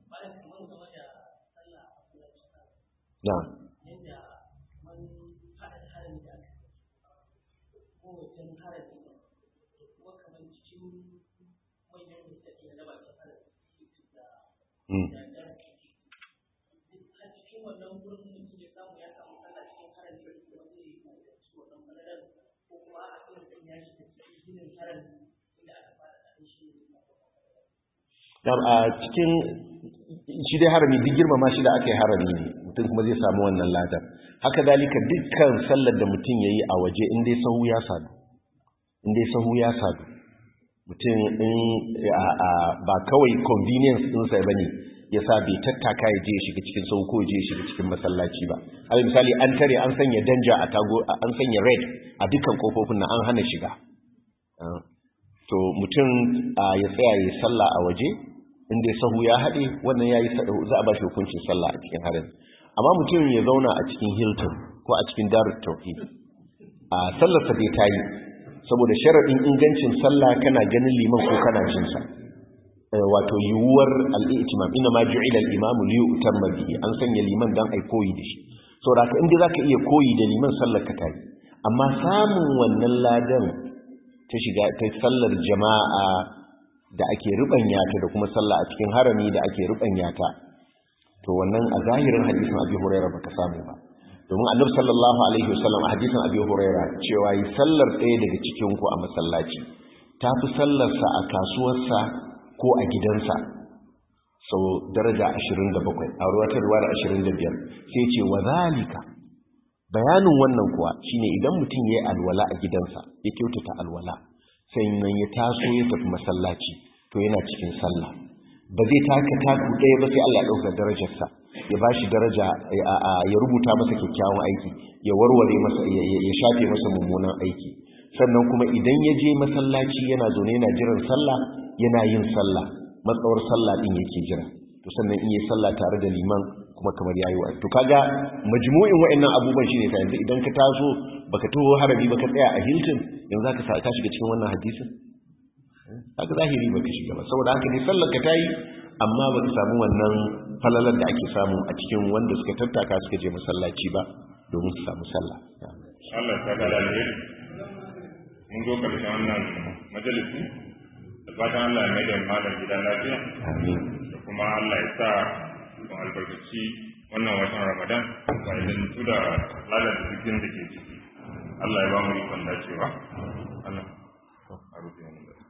S1: na'am a cikin shi dai harami duk girmama shi da aka yi harami ne mutum kuma zai samu wannan ladar haka dalika dukkan sallar da mutum ya yi a waje in dai sahu ya sadu in dai sahu ya sadu mutum in ba kawai convenience ɗinsa ba ne ya sa bai tattaka ya je ya shiga cikin sahu ko ya je ya shiga cikin masallaci ba alal misali an tare an sanya danja a tago an sanya red a dukkan kofofin nan an hana shiga to mutum ya tsaya ya sallah a waje inda sahu ya haɗe wannan ya yi za a ba shi hukuncin sallah a cikin harin amma mutum ya zauna a cikin hilton ko a cikin darut tauhid a sallarsa dai ta yi saboda sharaɗin ingancin sallah kana ganin liman ko kana jinsa wato yiwuwar al'itimam ina ma ju'ila al'imamu liyu utamma bihi an sanya liman dan ai koyi da shi saboda haka inda zaka iya koyi da liman sallar ka tayi amma samun wannan ladan ta shiga ta sallar jama'a da ake rubanya ta da kuma sallah a cikin harami da ake rubanya ta to wannan a zahirin hadisin Abi Hurairah baka samu ba domin Annabi sallallahu alaihi wasallam a hadisin Abi Hurairah cewa yi sallar ɗaya daga cikin ku a masallaci tafi sallar sa a kasuwarsa ko a gidansa sau daraja 27 a ruwatar ruwa da 25 sai ce wa zalika bayanin wannan kuwa shine idan mutum ya yi alwala a gidansa ya kyautata alwala sannan ya taso ya tafi masallaci to yana cikin sallah ba zai taka taku ɗaya ba sai Allah ya ɗauka darajarsa ya ba shi daraja ya rubuta masa kyakkyawan aiki ya warware masa ya shafe masa mummunan aiki sannan kuma idan ya je masallaci yana zaune yana jiran sallah yana yin sallah matsawar sallah din yake jira to sannan in yi sallah tare da liman kuma kamar yayi wa to kaga majmu'in wa'annan abubuwan shine ta yanzu idan ka taso baka taho harabi baka tsaya a Hilton yanzu zaka sa ka shiga cikin wannan hadisin haka zahiri baka shiga ba saboda haka ne sallar ka tayi amma baka samu wannan falalar da ake samu a cikin wanda suka tattaka suka je masallaci ba domin su samu sallah
S2: Allah ta ga alheri mun zo karshen wannan majalisi da fatan Allah ya mai da malam gida lafiya
S1: amin
S2: da kuma Allah ya sa mu albarkaci wannan watan Ramadan ba idan tu da lalata cikin da ke ciki Allah ya ba mu ikon dacewa Allah a rufe mu da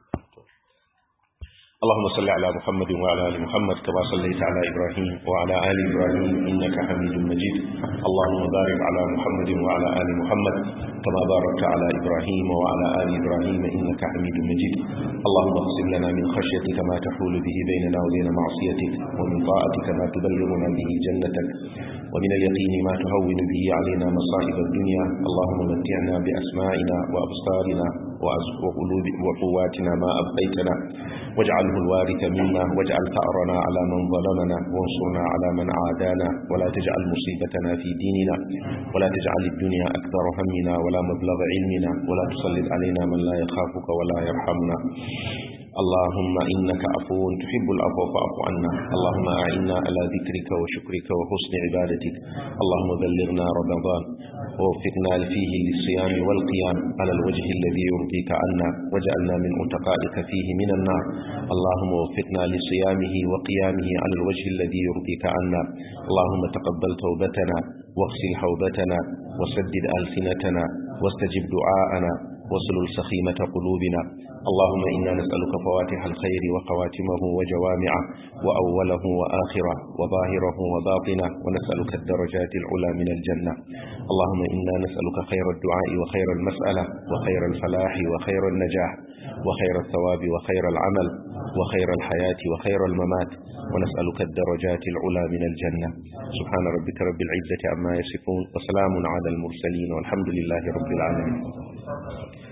S1: اللهم صل على محمد وعلى ال محمد كما صليت على ابراهيم وعلى ال ابراهيم انك حميد مجيد اللهم بارك على محمد وعلى ال محمد كما باركت على ابراهيم وعلى ال ابراهيم انك حميد مجيد اللهم اقسم لنا من خشيتك ما تحول به بيننا وبين معصيتك ومن طاعتك ما تبلغنا به جنتك ومن اليقين ما تهون به علينا مصائب الدنيا اللهم متعنا باسمائنا وابصارنا وقلوب وقواتنا ما ابقيتنا واجعله الوارث منا واجعل ثأرنا على من ظلمنا وانصرنا على من عادانا ولا تجعل مصيبتنا في ديننا ولا تجعل الدنيا أكبر همنا ولا مبلغ علمنا ولا تسلط علينا من لا يخافك ولا يرحمنا اللهم إنك عفو تحب العفو فاعف عنا اللهم أعنا على ذكرك وشكرك وحسن عبادتك اللهم بلغنا رمضان ووفقنا فيه للصيام والقيام على الوجه الذي يرضيك عنا واجعلنا من أتقائك فيه من النار اللهم وفقنا لصيامه وقيامه على الوجه الذي يرضيك عنا اللهم تقبل توبتنا واغسل حوبتنا وسدد ألسنتنا واستجب دعاءنا واسلل سخيمة قلوبنا اللهم إنا نسألك فواتح الخير وخواتمه وجوامعه وأوله وآخره وظاهره وباطنه ونسألك الدرجات العلى من الجنة اللهم إنا نسألك خير الدعاء وخير المسألة وخير الفلاح وخير النجاح وخير الثواب وخير العمل وخير الحياة وخير الممات ونسألك الدرجات العلى من الجنة سبحان ربك رب العزة عما يصفون وسلام على المرسلين والحمد لله رب العالمين